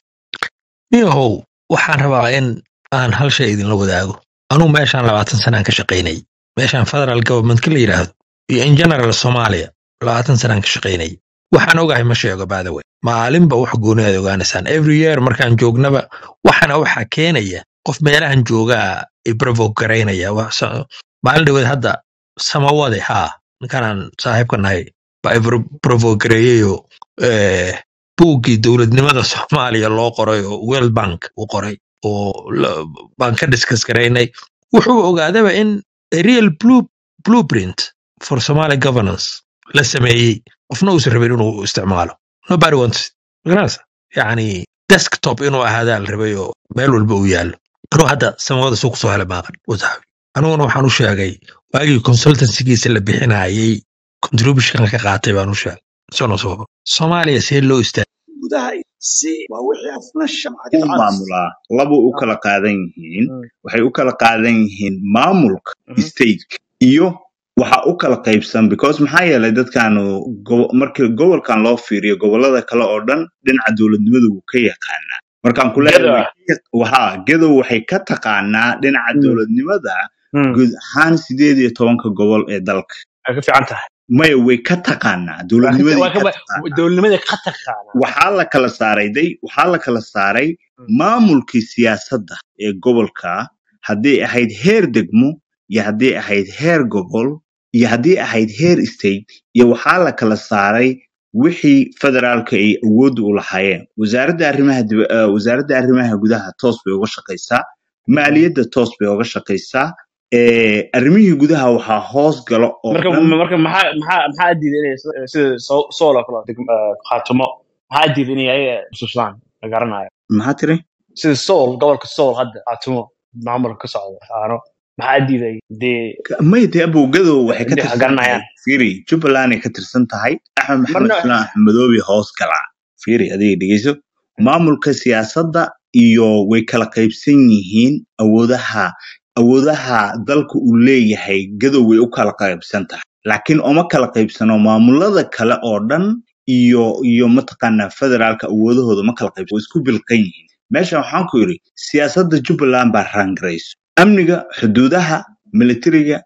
niyahow waxaan rabaa in aan hal shay idinla wadaago anugu meeshaan labaatan sanaan ka shaqaynay meeshaan federal governmentka la yidhaahdo iyo in general soomaaliya labaatan sanaan ka shaqaynay waxaan ogahay ma sheego by the way maalinba wax gooni aad ogaanaysaan every year markaan joognaba waxana waxaa keenaya qof meelahan joogaa ibravo garaynaya Wax sa- maalin dhaweed hadda samawade haa ninkanaan saaxiibka nahay baa ibravo gareeyeyo eh, buuggii dowladnimada soomaaliya loo qoray oo world bank uu qoray oo la- baan ka discuss garaynay wuxuu ogaadaba in a real blue, blueprint for somali governance la sameeyey qofna uusan rabin inuu isticmaalo nobody wants it magaranaysa yacni desktop inuu ahaadaa la rabay oo meel walba uu yaallo anuu hadda samawada suu kusoo helay maaqan wasaabi aniguna waxaan u sheegay waagii consultancygiisa la bixinayey contribution ka qaatay baan u sheegay sono soo soomaaliya see loo istaagay gudaha iyo si waa wixii afna shamcad u maamulaa laba u kala qaadan yihiin waxay u kala qaadan yihiin maamulka stateka iyo waxa u kala qaybsan because maxaa yeelay dadkaanu go- markii gobolkan loo fiiriyo gobolada kale oo dhan dhinaca dowladnimada wuu ka yaqaanaa markaan ku leeyahay geda waxa gedow waxay ka taqaanaa dhinaca Mm, dowladnimada mm. guud ahaan sideed iyo tobanka gobol ee dalka ay ka fiican tahay maya way ka taqaanaa waa ka dowladnimaday waa ka ka taqaanaa dowladnimada ka taqaana waxaa la kala saaray day waxaa la kala saaray maamulkii siyaasadda ee gobolka hadday ahayd heer degmo iyo hadday ahayd heer gobol iyo hadday ahayd heer state iyo waxaa la kala saaray wixii federaalka ay awoodda u lahaayeen wasaaradda arrimaha dib- eh, wasaaradda arrimaha gudaha toos bay uga shaqaysaa maaliyadda toos bay uga shaqaysaa eh, arrimihii gudaha waxaa hoos galo oo marka dhan marka maxaa maxaa maxaa diiday inay sida sida Sool Sool oo kale degm- eh, khaatumo maxaa diiday inay ayaga xusuustaan la garanayo maxaa tiri sida Sool gobolka Sool hadda khaatumo maamulka ka socda aano maxaa diiday dee mayte abogadow waxay ka inay tirsan tahay garanayaan fiiri jubbaland ay ka tirsan tahay axmed maxamed marna islaan axmedoobi hoos galaa fiiri adiga dhegeyso maamulka siyaasadda iyo way kala qaybsan yihiin awoodaha awoodaha dalka uu leeyahay gadow way u kala qaybsan tahay laakiin uma kala qaybsano maamulada kale oo dhan iyo iyo mataqaanaa federaalka awoodahooda ma kala qaybsano way isku bilqan yihiin meesha waxaan ku yidhi siyaasadda jubbaland baa raangarayso amniga xuduudaha militariga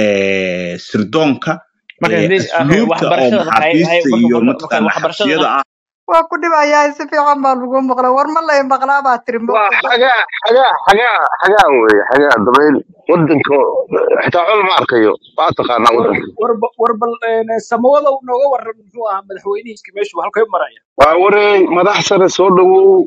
eh, sirdoonka marka eh, hadii okay asluubta oo waxbarashada marka hay hay maxaabiista marka iyo marka marka mataqaanaa waxbarashadana xabsiyada ah waa ku dhibayaa si fiican baa lagu maqla war ma lay maqlaa baa tiri waa moqdo xagaa xagaa xagaa xagaan weeye xagaa dabayl wadanka xitaa col ma arkayo waa taqaanaa war wadanka war war bal een, samawada uu nooga waran muxuu ahaa madaxweynihiiska meeshu halkay maraya waa wareey madax sare soo dhawow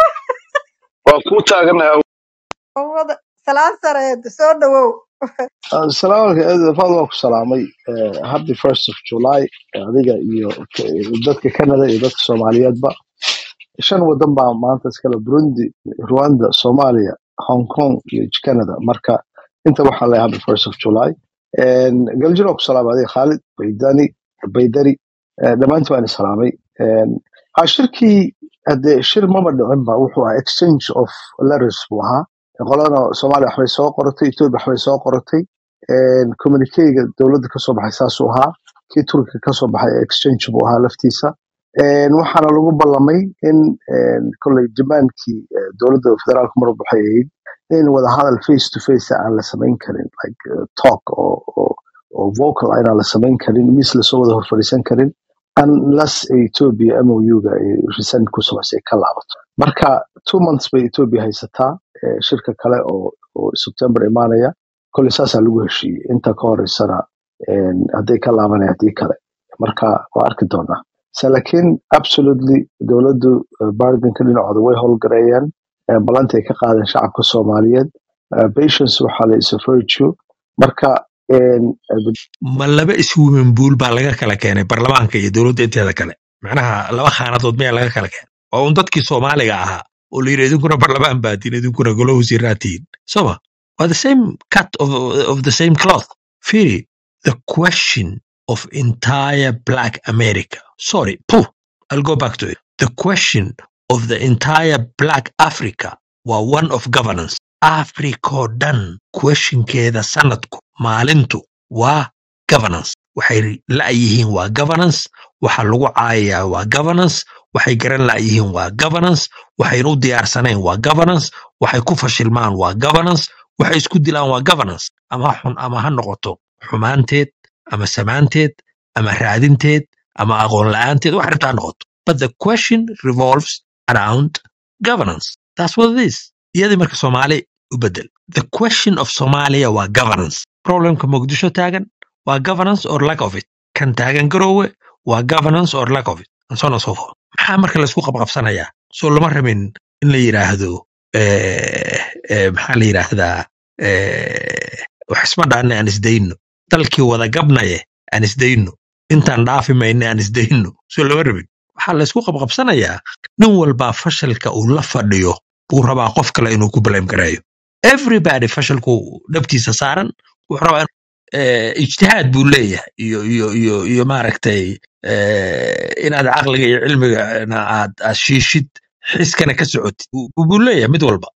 waa kuu taaganahay wada salaan sareed soo dhawow salaamu calaykum fad waa ku salaamay Eh, happy first of july eh, adiga iyo eh, dadka canada iyo dadka soomaaliyeedba shan wadan baa maanta iskale burundi rwanda soomaaliya hong kong iyo canada marka inta waxaa leeyahay happy first of july galjiro waa ku salaamay adiga khaalid baydani baydari eh, dhammaantiin waan salaamay ha shirkii hadee shir maba dhicin ba wuxuu ahaa exchange of letters buu ahaa qolana soomaaliya waxbay soo qoratay ethiopia waxbay soo qoratay communicega dowladda kasoo baxay saasuu ahaa kii turkiga kasoo baxay exchange buu ahaa laftiisa Een, waxaana lagu ballamay in een, kolley demandkii eh, dowladda federaalka mar walba waxay ahayd in wadahadal face to face aan la samayn karin like uh, talk oo oo oo vocal ah inaan la samayn karin miis lasoo wada hor fadhiisan karin unless ay ethiopia mouga ay resent ku samaysay ay ka laabato marka two months bay ethiopia haysataa eh, shirka kale oo oo september imaanaya kolley saasaa lagu heshiiyey inta ka horeysana een, hadday ka laabanaya haddii kale marka waa arki doonaa se laakiin absolutely dowladdu eh, bargainka dhinacooda way howlgareeyeen eh, ballanti ay ka qaadeen shacabka soomaaliyeed Eh, patience waxaa la is a virtue marka een, ma laba swimming pool baa laga kala keenay baarlamaanka iyo dowladda inteeda kale macnaha laba khaanadood miyaa laga kala keenay waa un dadkii soomaaliga ahaa oo la yidhi idinkuna barlamaan baatiin idinkuna golo wasiiraa tihiin soma waa the same cut of, of the same cloth firi the question of entire black america sorry puh, i'll go back to it the question of the entire black africa waa one of governance africoo dhan questionkeeda sanadku maalintu waa governance waxay la'yihiin waa governance waxa lagu caayayaa waa governance waxay garan la'yihiin waa governance waxayna u diyaarsanayn waa governance waxay ku fashilmaan waa governance waxay isku dilaan waa governance ama ha xun ama ha noqoto xumaanteed ama samaanteed ama raadinteed ama aqoon la'aanteed wax rabta ha noqoto but the question revolves around governance that's what it is iyadii marka soomaali u bedel the question of somalia waa governance problemka muqdisho taagan waa governance or lack of it kan taagan garoowe waa governance or lack of it and so on and so forth maxaa marka laysku qabqabsanayaa soo lama rabin in la yidhaahdo eh, eh, maxaa la yidhaahdaa eh, wax isma dhaanne aan isdayno dalkii wada gabnaye aan isdayno intaan dhaafi mayne aan isdayno soo lama rabin waxaa laysku qabqabsanayaa nin walbaa fashalka uu la fadhiyo buu rabaa qof kale inuu ku blame gareeyo everybody fashalku dhabtiisa saaran wuxuu rabaa eh, ijtihaad buu leeyahay iyo iyo iyo iyo maaragtay eh, inaad caqliga iyo cilmigana aad aad shiishid xiskana ka socotid buu buu leeyahay mid walba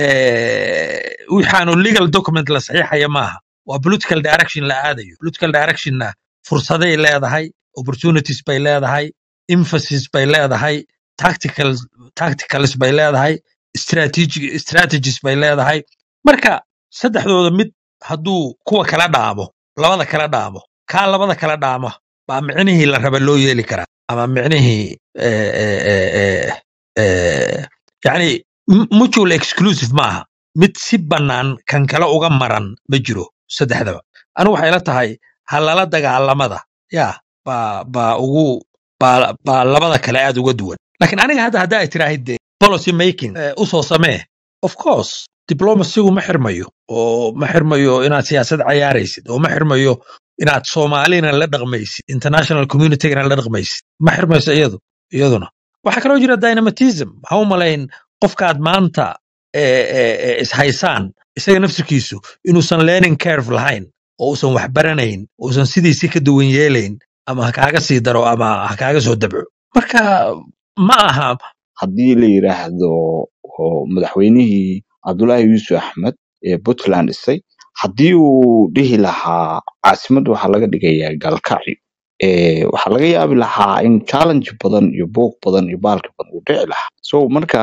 Eh, waxaanu legal document la saxiixaya maaha waa political direction la aadayo political directionna fursaday leedahay opportunities bay leedahay emphasis bay leedahay tactical tacticals bay leedahay strategic strategies bay leedahay marka saddexdooda mid hadduu kuwa kala dhaamo labada kala dhaamo kaa labada kala dhaamo baa micnihii la raba loo yeeli karaa ama micnihii eh, eh, eh, eh, eh, yani m- mutual exclusive maaha mid si bannaan kan kale uga maran ma jiro saddexdaba anigu waxay la tahay halala dagaalamada ya baa baa ugu baa baa labada kale aad uga duwan laakiin aniga hadda hadda ay tiraahid dee policy making eh, usoo samee of course diplomacygu ma xirmayo oo ma xirmayo inaad siyaasad cayaaraysid oo ma xirmayo inaad soomaalina la dhaqmaysid international communitygana la dhaqmaysid ma xirmayso iyadu iyaduna waxaa kaloo jira dynamatism ha u malayn qofkaad maanta eh, eh, eh, ishaysaan isaga nafsirkiisu inuusan learning curve lahayn oo uusan wax baranayn uusan sidiisi ka duwan yeelayn ama ha kaaga sii daro ama ha kaaga soo dabco marka ma aha haddii la yidhaahdo oo madaxweynihii cabdulaahi yuusuf axmed ee puntland dhisay haddii uu dhihi lahaa caasimadda waxaa laga dhigayaa galkacyo ee waxaa laga yaabi lahaa in challenge badan iyo buuq badan iyo baalki badan uu dhici lahaa so marka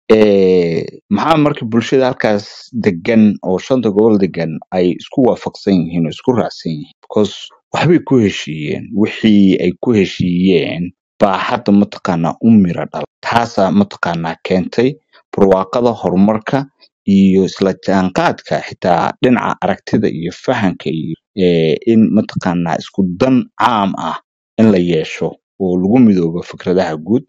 ee maxaa marka bulshada halkaas degan oo shanta gobol degan ay isku waafaqsan yihiin oo isku raacsan yihiin because waxbay ku heshiiyeen wixii ay ku heshiiyeen baa hadda mataqaanaa u mira dhala taasaa mataqaanaa keentay barwaaqada horumarka iyo isla jaanqaadka xitaa dhinaca aragtida iyo fahanka iyo eh, in mataqaanaa isku dan caam ah in la yeesho oo lagu midoobo fikradaha guud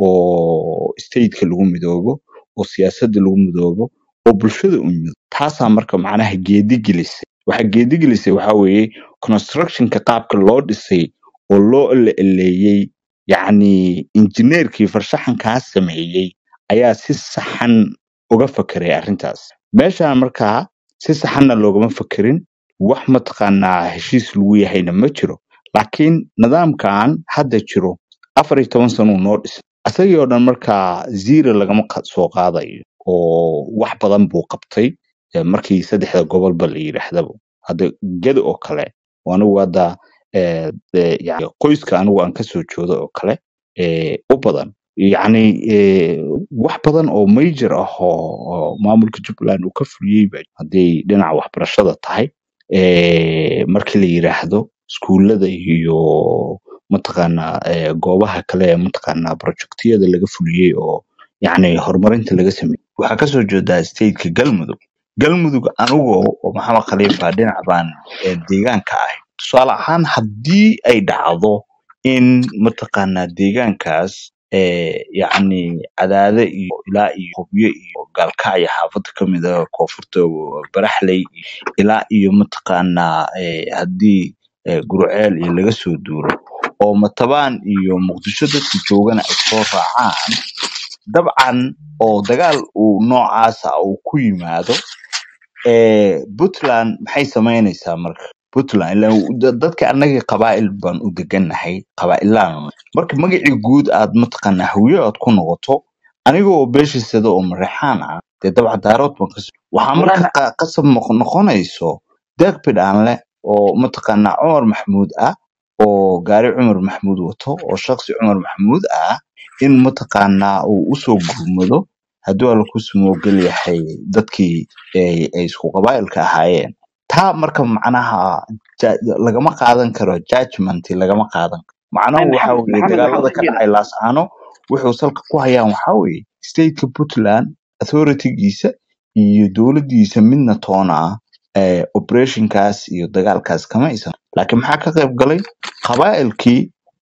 oo stateka lagu midoobo oo siyaasadda lagu midoobo oo bulshada u midoobo taasaa marka macnaha geedi gelisay waxaa geedi gelisay waxaa weeye constructionka qaabka loo dhisay oo loo eleeleeyey yacni injineerkii farshaxankaa sameeyey ayaa si saxan uga fakeray arrintaas meeshaan markaa si saxanna loogama fakerin wax mataqaanaa heshiis lagu yahayna ma jiro laakiin nidaamkan hadda jiro afar iyo toban sano uu noo dhisay asagii oo dhan markaa zero lagama qa- soo qaadayo oo wax badan buu qabtay eh, markii saddexda gobolba la yidhaahdaba hadda geda oo kale oo anigu hadda eh, eh, yani qoyska anigu aan kasoo joodo oo kale eh, u badan yacni eh, wax badan oo major ah oo oo maamulka jubbaland uu ka fuliyey ba hadday dhinaca waxbarashada tahay eh, markii la yiraahdo iskuullada iyo mataqaanaa eh, goobaha kale ee mataqaanaa projectiyada laga fuliyey oo yacni horumarinta laga sameeyey waxaa kasoo jeedaa stateka galmudug galmudug anigo oo maxamed khaliifa dhinac baan eh, deegaanka ahay tusaale ahaan haddii ay dhacdo in mataqaanaa deegaankaas eh, yacni cadaade iyo ilaa iyo hubyo iyo gaalkacyo xaafada ka mid ah koonfurta baraxley ilaa iyo mataqaanaa eh, haddii eh, gurceel iyo laga soo duuro oo matabaan iyo muqdisho dadka joogana ay soo raacaan dabcan oo dagaal uu noocaasa uu ku yimaado eh, puntland maxay samaynaysaa marka puntland ilaa da- dadka annaga qabaa'il baan u degannahay qabaa'ilaan marka magacii guud aad mataqaanaa hawiye aad ku noqoto aniga oo beeshiisada oo mareexaan ah dee dabcan daarood baan kas waxaa marka qa- qasab noq- noqonayso deeq bidhaan leh oo mataqaanaa cumar maxamuud ah oo gaari cumar maxamuud wato oo shakhsi cumar maxamuud ah in mataqaanaa uu usoo gurmado hadduu alla ku sumoogel yahay dadkii ay ay isku qabaa'ilka ahaayeen taa marka macnaha ja- lagama qaadan karo judgment lagama qaadan karo macnahu waxa maxamed weeye maxamed dagaalada waxaan ka ku dhacay laascaano wuxuu salka ku hayaan waxa weeye stateka puntland authoritygiisa iyo dowladdiisa midna toona ah eh, operationkaas iyo dagaalkaas kama aysan laakiin maxaa ka qayb galay qabaa'ilkii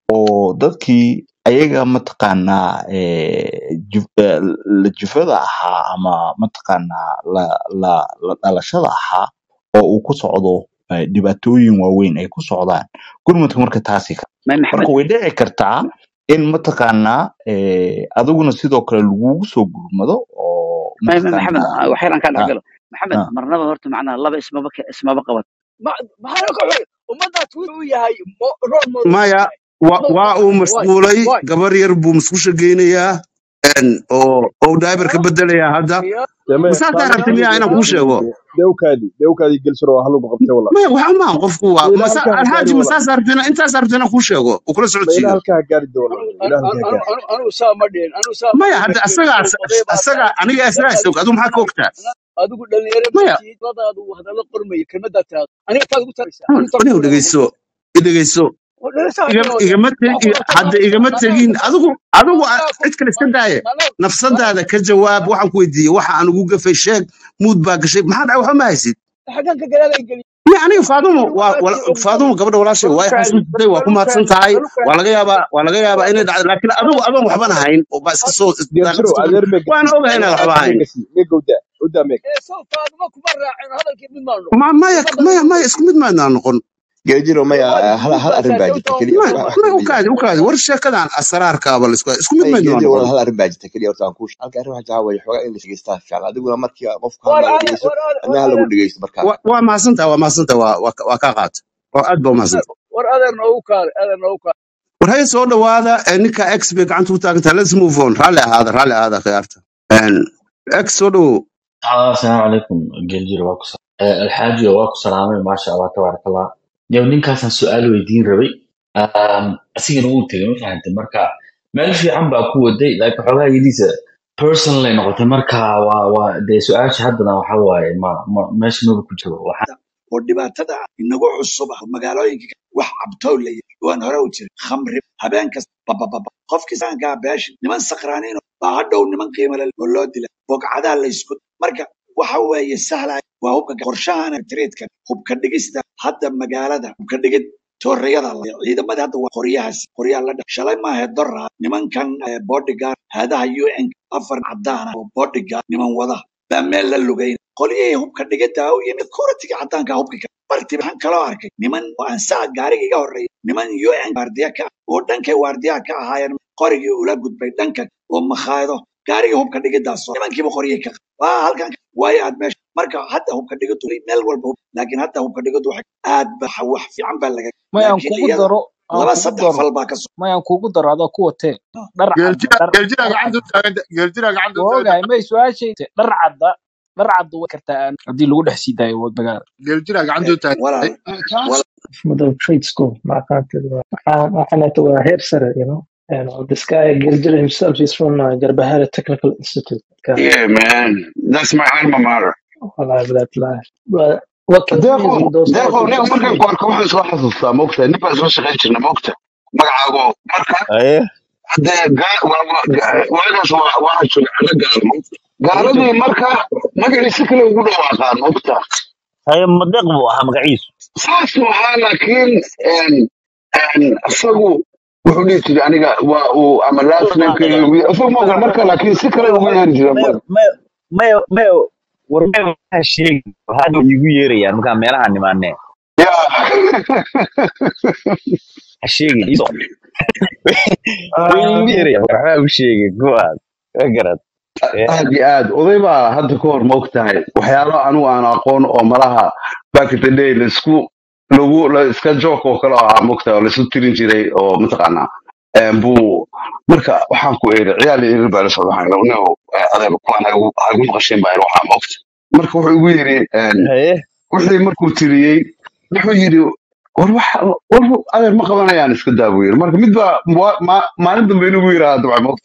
oo dadkii ayaga mataqaanaa eh, juf- eh, la jufada ahaa ama mataqaanaa la la la dhalashada ahaa oo uu ku socdo eh, dhibaatooyin waaweyn ay ku socdaan gurmudka marka taasi ka ma marka maxamed way dhici kartaa in mataqaanaa eh, adiguna sidoo kale lagugu soo gurmado oo ma ma- maxamed mataqaanaa wax yaraan kaa ah, dhexgalo maxamed ah. marnaba horta macnaha laba ismaba ka- ismaba qabat maxaa ka xun ummaddaa twitter uu yahay mo- role model uu maya yahay wa- no waa why uu why mashquulay why gabar yar buu musqusha geynayaa een, oo oo daabar ka ya bedelayaa hadda ya deme masaasaa faadima rabta miyaa inaan ya kuu sheego dewkaadi dewkaadi gelsiro oo halugu qabtay wala maya waxa maan qofku waa ma ilaa masa halkaa ha gaari alxaaji wala masaasaa rabta inaan intaasaa rabta inaan kuu sheego oo kula ma ilaa socodsiiyo halkaa ha gaari de wala anu ilaa anu halkaa ha anu gaari anu anu saa ma dhihin anu saa ma maya dhihin hadda laakiin asagaa anu oday baa asaga tahay aniga isagaa markaad isog adu maxaa ka ogtaa adigu dhalinyaro ma maya tihid ladaadu hadallo qormaya kelmaddaa taado aniga taad ugu taraysaa Hmm, anigu taad anigu ku taraa dhegeyso i dhegeyso dhalasa igama hadii igama waxa teg ku rabta hadda maanta igama manaa tegin adigu adigu a- manaa ku cid kale iska daaye manaa manaa nafsadaada ka jawaab waxaan ku weydiiyey waxa aan ugu gafay sheeg muud baa gashay maxaa dhacay waxba ma haysid xaggan ka galaadan geliya ya aniga faadumo anigu waa aad wala- ogdahay faadumo gabadha walaashay waa i balukaadi xasuusatay waa ku mahadsan balukaadi tahay balukaadi waa laga yaabaa waa laga yaabaa inay dhacdo laakiin adigu adoon waxbana hayn oo baa iska soo daaqad gelsiro iska adeer mee waana gasi ogahay inaad waxba adeer hayn mee gasi mee gowdaa gowdaa mee ee soo faaduma kuma raacin hadalkii mid maan noqon ma maya ummadda maya mid maya isku mid maadnaa noqon geejiro maya waadi hal hal arrin guudbaasaa baa jawta jirta oo keliya maya wax muhiim wax ah maya ka ukaadi weydiiya ukaadi war sheekadan asraarkaaba la isku isku mid may maydnaa geejiro noqon walaal hal arrin baa jirta keliya horta aan kuu halka arrin waxaa jawaa waya xoogaa in la shegeystaa fiican adiguna markii qofku war hadlayo adeer dhegeyso war adeer adna war ha lagu adeer dhegeysto markaa waa waa mahadsantaha waa mahadsantaha waa waa waa kaa qaata waa aad baa umahadsantaha war adeer noogu kaale adeer noogu kaale war haya soo dhawaada ee ninka x bay gacanta ku taagantaha let's move on raalli ahaada raalli ahaada khiyaarta Een, x soo dhawow آه السلام عليكم جلجل واكو سلام آه الحاج واكو سلامة ما شاء الله تبارك الله يوم نينكاسن سؤال ويدين ربي آم أسيغن أقول تغي ما فهمت مركا ما في عم باكو ودي لكن حوغا يديسة personally نقطة مركا و و دي سؤال شهدنا وحواي ما ما ماشي ما بكو جوا وح oo dhibaatada inagu cusub ah magaalooyinka wax cabtow la yidhi waan hore u jiray khamri habeen kasta babababa qofkii saankaa beesha niman sakraaniin baa hadhow niman qiimo leh oo loo dila bogcadaa la isku marka waxa weeye sahlaya waa hubka qorshahana tiriidka hubka dhigista hadda magaalada hubka dhigid toorayada la ciidamadii hadda waa qoryahaas qoryaha la dha shalay maahe dora nimankan eh, bodyguard haadaha un afar cadaana oo bodyguard niman wada baa meel la lugayn qolyihii hubka dhigida u yimid kuratiga cadaanka hubka ka barti waxaan kaloo arkay niman oo aan saa gaariga iga horreeya niman un waardiya ka ah oo dhankay waardiyaha ka ahaayeen qorigii ula gudbay dhanka oo makhaayado gaarigii hubka dhigidaas oo nimankiiba qoryay ka qaba waa halkan waayo aad meesha marka hadda hubka dhigidu meel walba hub- laakiin hadda hubka dhigidu waxay aad ba wax fiican baa laga may aan laakiin kugu iyada daro aan laba kugu saddex daro fal baa ka soo may aan kugu daro adoo ku watee dhar cadda geeljira dhar geeljira dhar gacanta u cadda taaganta geeljira gacanta u waa taaganta ogahay may su-aashayte dhar cadda dhar cadda way kartaa aan haddii lagu dhex sii daayo wad magaala geeljira gacanta u taaganta walaal walaal middle trade school ما كانت احنا تو هير سر you know and this guy Gilgit himself he's from uh, Garbahara Technical Institute كان Yeah, man. That's my alma mater. والله بذات لا but what kills me is deeqo with those deeqo type of nin markaan schools ku arko waxaan soo xasuustaa moogta nin baan soo shaqayn jirna moogta magacaago marka aye haddee gaa- waa- waa- gaa- waagaas waa- waxaa jooga calo gaalmo wado gaaladii marka magaciisa kale ugu dhawaaqaan moogta haye madeeq buu ahaa magaciisu saasuu ahaa laakiin een- een isagu wuxuu dhihi jiray aniga waa uu ama last namekeyga ugu yeer isaga ma ogola marka laakiin si kale ugu yeeri jira mayo marka mayo mayo mayo war mayo waxaa sheegi hadda way igu yeerayaan markaa meelaha nimaanee ya ha sheegin iso way igu yeerayaan war waxbaa u sheegin kuwaas ma garad aad iyo aad oday baa hadda ka hor moog tahay waxyaalo anigu aan aqoon oo malaha back in the day laisku lagu la iska joke oo kale ah moog tahay oo laisu tirin jiray oo mataqaanaa em, buu marka waxaan ku eri ciyaal iyo irir baa la socda waxaan no adeer kuwaan ha igu ha igu maqashin baa waxaa moogta marka wuxuu igu yiri em, haye wixii markuu tiriyey wuxuu yidhi war waxa war adeer ma qabanayaan iska daa buu yiri marka mid baa wa- ma- maalin dambe inugu yiraahda dabcan moogta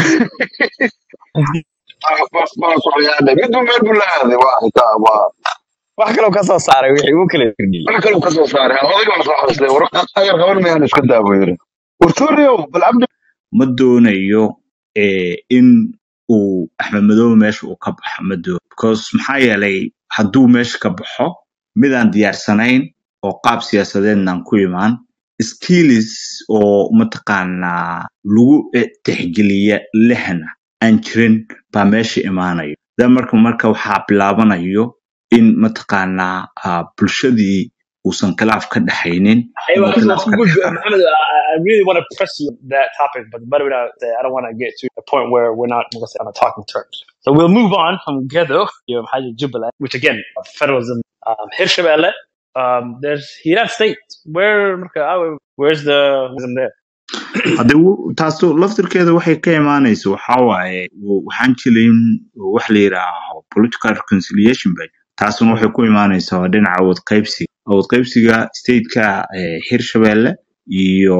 baa ku ciyaadhay mid buu meel buu la aaday waa xitaa waa wax kaloo ka soo saaray wixii uu kala firdhiyey wax kaluu kasoo saaray odayga waa soo xasday war adeer qaban mayaan iska daa buu yiri war tooriow bal abdi ma doonayo eh, in uu axmed madoobe meesha uu ka baxo ma doono because maxaa yeelay hadduu meesha ka baxo midaan diyaarsanayn oo qaab siyaasadeednaan ku imaan skills oo mataqaanaa lagu eh, tixgeliya lehna aan jirin baa meesha imaanayo da marka marka waxaa bilaabanayo in mataqaanaa ah, bulshadii uusan khilaaf ka dhaxaynin Hey, inuu well, this khilaaf is ka good. dhex Mohammed, I, I really want to press you on that topic, but but we're not, I don't want to get to a point where we're not let's say, on a talking terms. So we'll move on from Gedo, you know, Haji Jubilee, which again, federalism, um, Hirshabelle, um, there's Hiran State. Where, where's the wisdom there? hadde wu- taasu laftirkeeda waxay ka imaanaysa waxaa waaye w- waxaan jirin wax la yidhaaho political reconciliation bay taasuna waxay ku imaanaysaa waa dhinaca awood qaybsiga awood qaybsiga stateka eh, hirshabelle iyo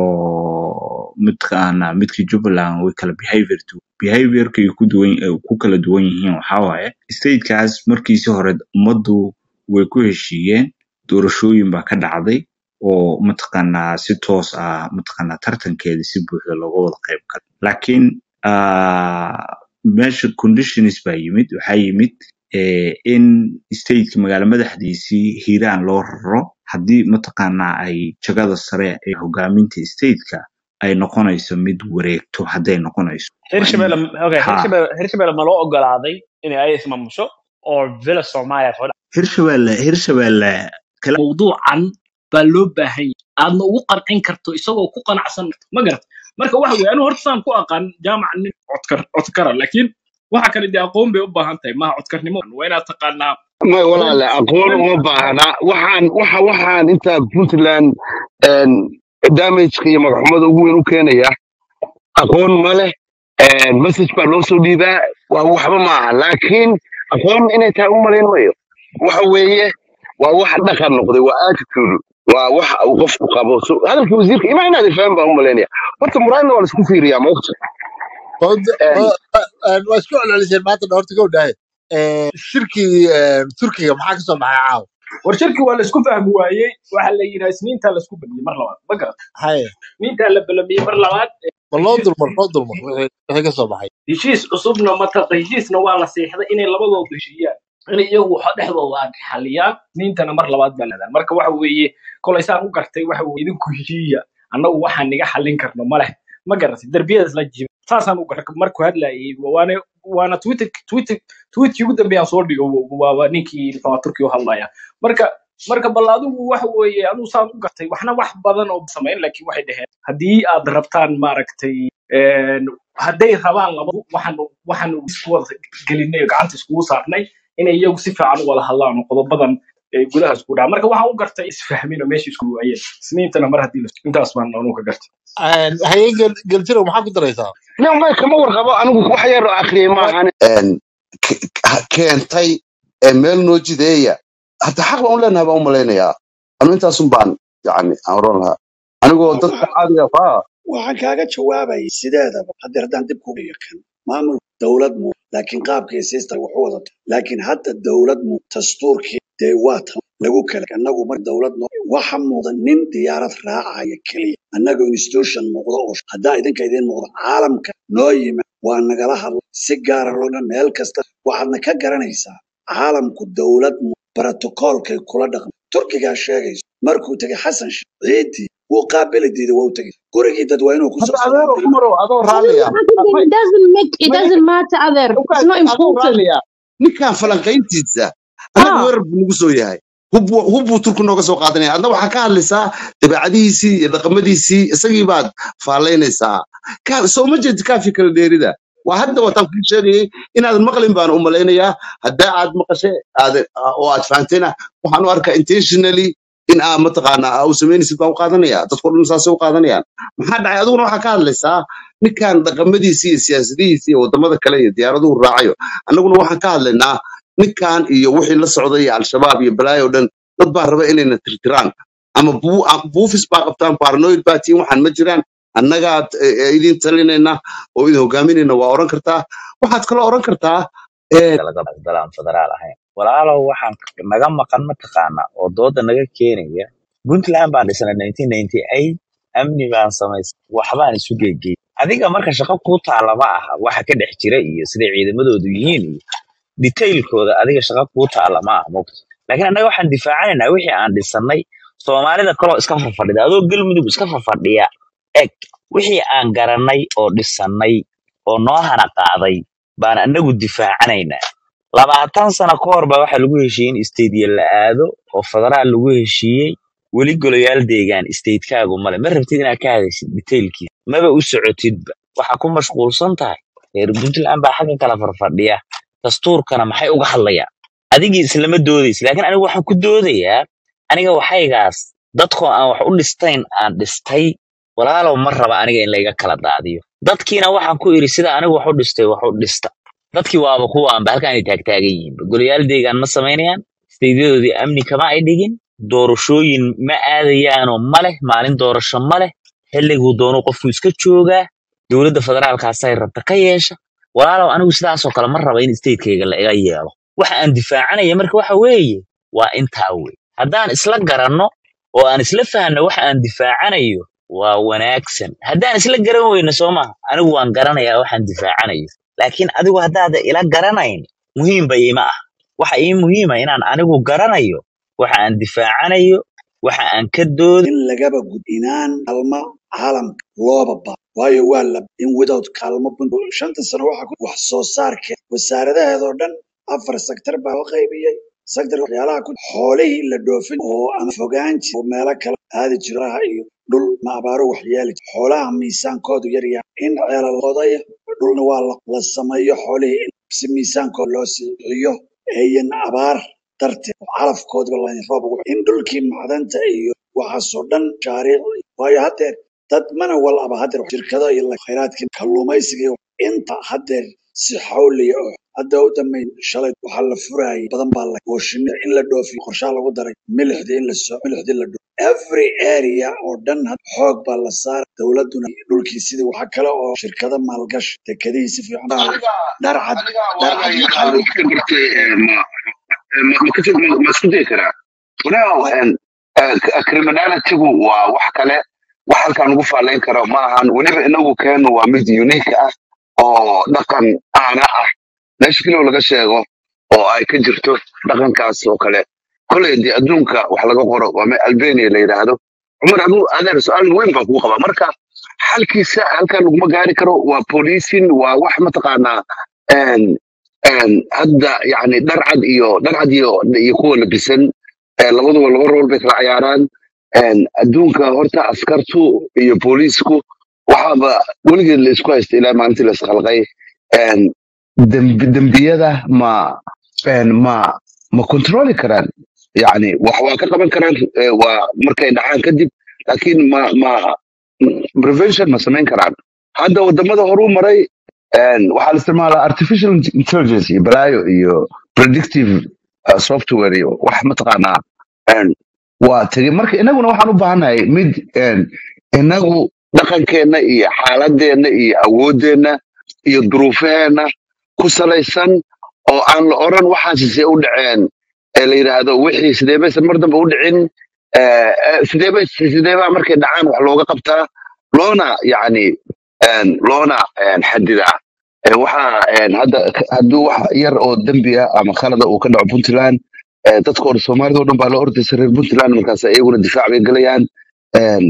midkaana midka jubbaland way kala behavior du behaviorka ay ku duwan ay ku kala duwan yihiin waxaa waaye statekaas markiisii hore ummaddu way ku heshiiyeen doorashooyin baa ka dhacday oo mataqaanaa si toos ah mataqaanaa tartankeeda si buuxda looga wada qayb galo laakiin ah, meesha conditions baa yimid waxaa yimid eh, in stateka magaalo madaxdiisii hiiraan loo raro haddii mataqaanaa ay jagada sare ee hogaaminta stateka ay noqonayso mid wareegto hadday noqonayso waa in Hirshabelle, okay, ha Hirshabelle, Hirshabelle ma loo ogolaaday inay ay ismaamusho oo Villa Soomaaliya soo hirshabelle hirshabelle kala mawduucan baa loo baahan yahay aadna ugu qancin karto isagoo ku qanacsan ma garat marka waxa weeye anigu horta saan ku aqaan jaamac nin codkar codkara laakiin waxa kale dee aqoon bay u baahan tahay maaha codkarnimo waa inaad taqaanaa may walaale aqoon uma baahna waxaan waxa waxaan inta puntland een, damageka iyo magaxumada ugu weyn u keenaya aqoon ma leh een, message baa loo soo dhiibaa waa waxba ma aha laakiin aqoon inay tahay u malayn mayo waxa weeye waa wax dhaqan noqday waa attitude waa wax uu qofku qabo so hadalkii wasiirka ima inaad fahmin baan u malaynaya horta muraadna waa laisku fiiriyaa maogta waa isku celceliseen maanta dhowrta gow dhahay shirkii eh, turkiga maxaa kasoo baxay caawa war shirki waa laisku fahmi waayey waxa la yidhaha isniintaa laisku baliyey mar labaad ma garat haye isniintaa la balamiyey mar labaad ma loo dulmar loo dulmar wixii wixii kasoo baxay heshiis cusubna mataqa heshiisna waa la seexday inay labadooda heshiiyaan inay iyagu waxa dhexdooda aan xaliyaan niintana mar labaad baa leedahay marka waxa weeye kolay saan u gartay waxa weeye idinku heshiiya annagu waxaan niga xallin karno ma leh ma garatay derbiyadaas la jiba saasaan u gartay markuu hadlayay waana waana twitter twitter tweetkii ugu dambeeyaan soo dhigo waa waa ninkii waa turkiga u hadlaya marka marka bal adigu waxa weeye adigu saan u gartay waxna wax badan oo samayn laakiin waxay dhaheen haddii aad rabtaan maaragtay een, hadday rabaan labadu waxaan waxaan isku wada gelinay oo gacanta iskugu saarnay inay iyagu si fiican u wada hadlaan oo qodobadan ee gudaha isku dhaca marka waxaan u gartay isfahmin oo meesha isku waayeen isniintana mar haddii la- intaas baan anugu ka gartay hayeen geljiro maxaa ku daraysaa no may kama warqabo anigu wax yar oo akhriyay maahan een, ke- ke- keentay ee meel noo jideeya hadda xaq baan u leenahay baan u malaynayaa anu intaasun baan yani aan oran lahaa anigoo dadka caadiga ah waxaan kaaga jawaabayay sideedaba haddii haddaan dib ku dhigo kan maamul dowlad mu laakiin qaabkii siista wax u wadato laakiin hadda dowlad mu dastuurkii dee waa tan lagu kala annagu mar dowlad no waxa muuqda nin diyaarad raacaya keliya annaga institution muuqda oo haddaa idinka idiin muuqda caalamka noo yimid waa nagala hadla si gaara looga meel kasta waxaadna ka garanaysaa caalamku dowlad mu brotokoolkay kula dhaqma turkigaa sheegayso markuu tegay xasan sheikh ciidii wuu qaabili diiday waa u tegey gurigii dad waa inuu kusoo hadda adeero salaamay umarow adoo raalliya it doesn't make it maya doesn't matter other it's not adoo important raalliya ninkan falanqayntiisa annaga ah weerar buu nagu soo yahay hub hub buu turku nooga soo qaadanaya adna waxaa ka hadlaysaa dabeecadihiisii iyo dhaqamadiisii isagii baad faalaynaysaa Ka- soo ma jeedi kaafi kala dheerida waa hadda wataan kuu sheegayay inaadan maqlin baan u malaynayaa haddaa aad maqashe aad oo aad fahantayna waxaan u arkaa intentionally in aa mataqaanaa aa u samaynaysid baan u qaadanaya dadko dhan saasay u qaadanayaan maxaa dhacay adiguna waxaa ka hadlaysaa ninkan dhaqamadiisii iyo siyaasadihiisii iyo wadamada kale iyo diyaaraduhu raacayo annaguna waxaan ka hadlaynaa ninkan iyo wixii la socday iyo al-shabaab iyo balaayo dhan dad baa raba inayna tirtiraan ama buu- a- buufis baa qabtaan paranoid baa tiin waxaan ma jiraan annagaa eh, eh, idin talinayna oo idin hogaaminayna waa oran kartaa waxaad kaloo oran kartaa eh, laga dalaan federaal ahayn walaalow waxaan naga maqan mataqaana oo dooda naga keenaya puntland baan dhisnay 1998 amni baan samaysay waxbaan isu geegey adiga marka shaqo kuu taala ma aha waxa ka dhex jira iyo siday ciidamadoodu yihiin iyo detailkooda adiga shaqo kuu taala ma aha mogta laakiin annaga waxaan difaacanaynaa wixii aan dhisannay soomaalida kaloo iska farfadhida adoo galmudug iska farfadhiya eg wixii aan garannay oo dhisannay oo noo hana qaaday baan annagu difaacanaynaa labaatan sano ka hor baa waxaa lagu heshiiyey in stadiya la aado oo federaal lagu heshiiyey weli golayaal deegaan statekaagu male ma rabtid inaad ka hadashid detailkiisa maba u socotidba waxaa ku mashquulsan tahay reer puntland baa xagga kala farfadhiya dastuurkana maxay uga hadlayaan adigii islama doodaysa laakiin anigu waxaan ku doodayaa aniga waxaygaas dadkoo aan wax u dhistayn aan dhistay walaalow ma raba aniga in layga kala daadiyo dadkiina waxaan ku iri sida anigu wax u dhistay wax u dhista dadkii waaba kuwaanba halkaan ay taagtaagan yihiin golayaal deegaan ma samaynayaan isteydiyadoodii amni kama ay dhigin doorashooyin ma aadayaanoo ma leh maalin doorasho ma leh xilliguu doonuu qofku iska joogaa dowladda federaalkaasay rabta ka yeesha walaalow anigu sidaasoo kale ma raba in statekayga la iga yeelo waxa aan difaacanaya marka waxa weeye waa intaa wey haddaan isla garanno oo aan isla fahanno waxa aan difaacanayo waa wanaagsan haddaan isla garan weyno soo maha anigu waan garanayaa waxaan difaacanayo laakiin adigu haddaada ila garanayn muhiimba iima ah waxa ii muhiima inaan anigu garanayo waxa aan difaacanayo waxa aan ka dooda in lagaba gud inaan kalma caalamka looba ba waayo waa la in without kaalmo bun- shanta sano waxa ku wax soo saarkeed wasaaradaheedoo dhan afar sektar baa loo qaybiyey sektar waxyaalaha ku xoolihii la dhoofin oo ama fogaan jir oo meelo kale aadi jiraha iyo dhul ma abaaro wax yeeli jir xoolaha miisaankoodu yar yahay in ceelal odaya dhulna waa la la sameeyo xoolihii in si miisaankooda loo siiciyo eeyan abaar darteed oo calafkoodaba la roob ugu in dhulkii macdanta iyo waxaasoo dhan shaariic waayo haddeer dad mana walaba haddeer shirkado iyo la- khayraadkii kalluumaysiga iyo inta haddeer si xawliya oo hadda u dambeyn shalay waxaa la furayay badan baa la oo shinni in la dhoofiyo qorshaa lagu daray milixdii in la soo milixdii la dhoof every area oo dhan had- xoog baa la saara dowladuna dhulkii sidii waxa kale oo shirkado maalgashi dekedihii si fiican baa aniga dharcad aniga waa la dharcad yaqaan maxaa wax ka bartay eh, ma ma ma kasi- ma- ma isku dayi karaa walaal en, eh, k- criminalitygu waa wax kale wax halkaan ugu faalayn karo ma ahan weliba inagu keenu waa mid unique ah oo dhaqan aana ah meesha keliya laga sheego oo ay ka jirto dhaqankaas oo kale koley dee adduunka wax laga qoro waa me albania la yidhaahdo cumar aduu adeer su-aal weyn baan kugu qabaa marka xalkiisa halkan laguma gaari karo waa policing waa wax mataqaanaa en en hadda yani dharcad iyo dharcad iyo iyo kuwa labisan eh, labaduba laba rool bay kala ciyaaraan en adduunka horta askartu iyo booliisku waxaaba weligeed la isku haysta ilaa maalintii la isqalqay en dembi dembiyada ma en ma ma controli karaan yani wax waa ka qaban karaan eh, waa markay dhacaan kadib laakiin ma ma prevention ma samayn karaan hadda wadamada horuu maray en, waxaa la isticmaalaa artificial intelligence iyo balaayo iyo predictive uh, software iyo wax mataqaanaa en, waa tegey marka inaguna waxaan u baahannahay mid en, inagu dhaqankeenna iyo xaaladeenna iyo awoodeenna iyo duruufaheenna ku salaysan oo aan la oran waxaasi see u dhaceen ee la yidhaahdo wixii sidee baysan mar dambe u dhicin eh, eh, sidee bay sidee baa markay dhacaan wax looga qabtaa loona yacni en, loona en, xadidaa Eh, waxaa en, hadda k- hadduu wax yar oo dembi ah ama khalada uu ka dhaco puntland eh, dadka hore soomaalida oo dhan baa la ordaysa reer puntland markaas iyaguna difaac bay gelayaan En,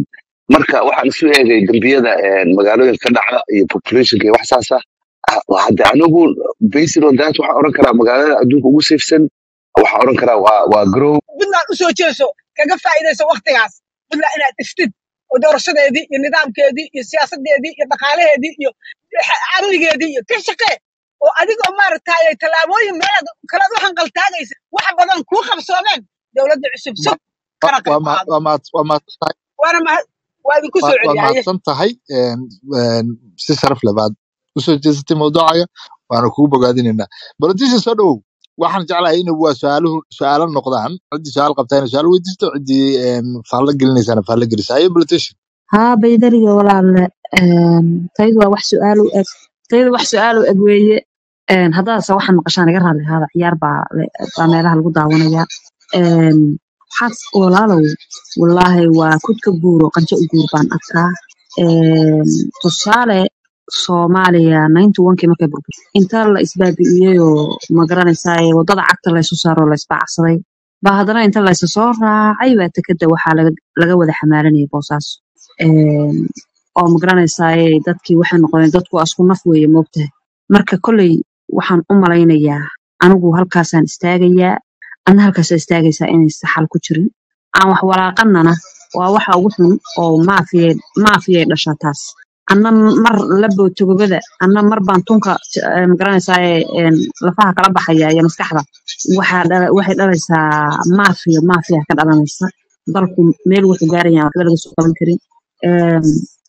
marka waxaan isu eegay dambiyada een, magaalooyinka ka dhaca iyo populationka iyo wax saas ah Ah, waa hadda anigu based on that waxaan oran karaa magaalada adduunka ugu safesan waxaan oran karaa waa waa grow puntland u soo jeeso kaga faa'iidayso waktigaas puntland inaad dhiftid oo doorashadeedii iyo nidaamkeedii iyo siyaasadeedii iyo dhaqaalaheedii iyo xa- amnigeedii iyo ka shaqee oo adigoo maaragtay tallaabooyin meelaad kalaad u hanqaltaagaysa wax badan kuu qabsoomeen dowladda cusub sug kana waa qayb ma- qaado waa ma- waa mahadsan tahay waana mahad waa idinku waa soo waa celiya haye mahadsan tahay een, een, si sharaf leh baad usoo jeesatay mawduucaga waana kugu bogaadinaynaa politician soo dhowow waxaan jeclahay in waa su'aaluhu su'aalo noqdaan ciddii su'aal qabtaa inay su'aal weydiisto ciddii een, faallo gelinaysaana faallo gelisa haye politician haa baydariga walaalle een, tayadu waa wax su'aal u eg tayadu wax su'aal u eg weeye een, haddaadse waxaan maqashaan iga raalli ahaada ciyaar baa le- baa meelaha lagu daawanaya een, waxaad walaalow wallaahi waa kudka guuro qanjo u guur baan arkaa een, tusaale soomaaliya ninety onkii markay burburtay inta la isbaabi'iyeyoo ma garanaysaa waddada cagta laysu saaroo la isbaacsaday baa haddana inta laysa soo raacay baa tekeda waxaa laga laga wada xamaalanayay boosaas Een, oo ma garanaysaa dadkii waxay noqdeen dadku waa isku naf weeye moogtahay marka kolley waxaan u malaynayaa anigu halkaasaan istaagayaa adna halkaasaa istaagaysaa inaysa xal ku jirin aan wax walaaqanana waa waxa ugu xun oo maafiyay maafiyay dhashaa taas anna mar la bootogobada anna mar baan tunka eh, ma garanaysaa lafaha kala baxaya iyo maskaxda waxaa dhala- waxay dhalaysaa maafiya maafiya ka dhalanaysa dalku meel wuxuu gaaraya waxba laga soo qaban karin Een,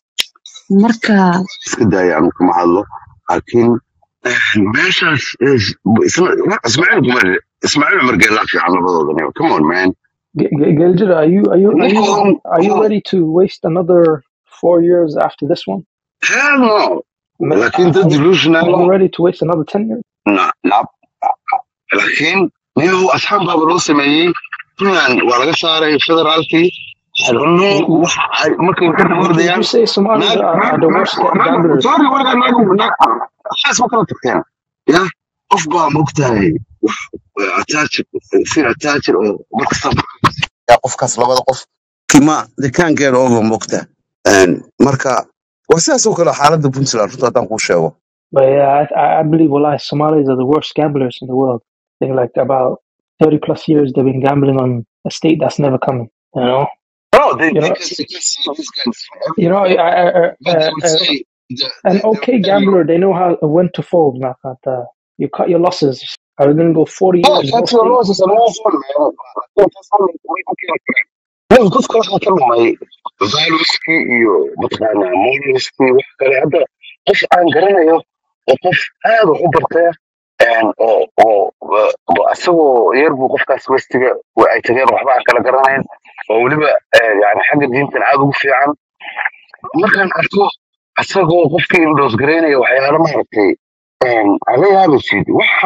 marka iska daaya anu kama hadlo laakiin meeshaas is- isma- ismaaciil kumar ismaaciil cumar geelaa fiican labadooda come on man G- G- Gilgit, are you are you are you ninkan are you ready to waste another four years after this one? hell no Ma- laakiin dad Are you, delusional are you ready to waste another ten years? na na laakiin niyahu asxaab baaba loo sameeyey puntland waa laga saaray federaalkii xirno You, you, waxa ay markay ka you, did ordayaan you say Somalis naag are, naag are the naag worst ga- naag gamblers? sorry walaga naag naag waxaas ma kala tagteen ya qof baa mogtahay wax attachir feel attachir oo markasta ya qofkaas labada qof kima they can't get over mogta marka waa sidaas oo kale xaaladda puntland runta haddaan kuu sheego But yeah, I, I I believe wallahi Somalis are the worst gamblers in the world. I think like about thirty plus years they've been gambling on a state that's never coming. You know, no they, you they, know, can, they can see these guys from you know. everywhere I, I, but they uh, would uh, say the, an the, the okay very gambler, they know how when to fold. man. That, uh, you cut your losses. Are we gonna go forty Yeah, years no cut your state? losses and move on, man. That's all we can do. Nin qofka waxaa ka lumay valueskii iyo mataqaanaa moralskii wax kale hadda qof aan garanayo oo qof aad wax u bartaya een, oo oo oo asagoo yar buu qofkaas westiga wa- ay tageen waxba aan kala garanayn oo weliba eh, yani xagga diintan aad ugu fiican markaan arko asagoo qofkii indoos garaynaya waxyaalo maaragtay een, aan la yaabaysid waxa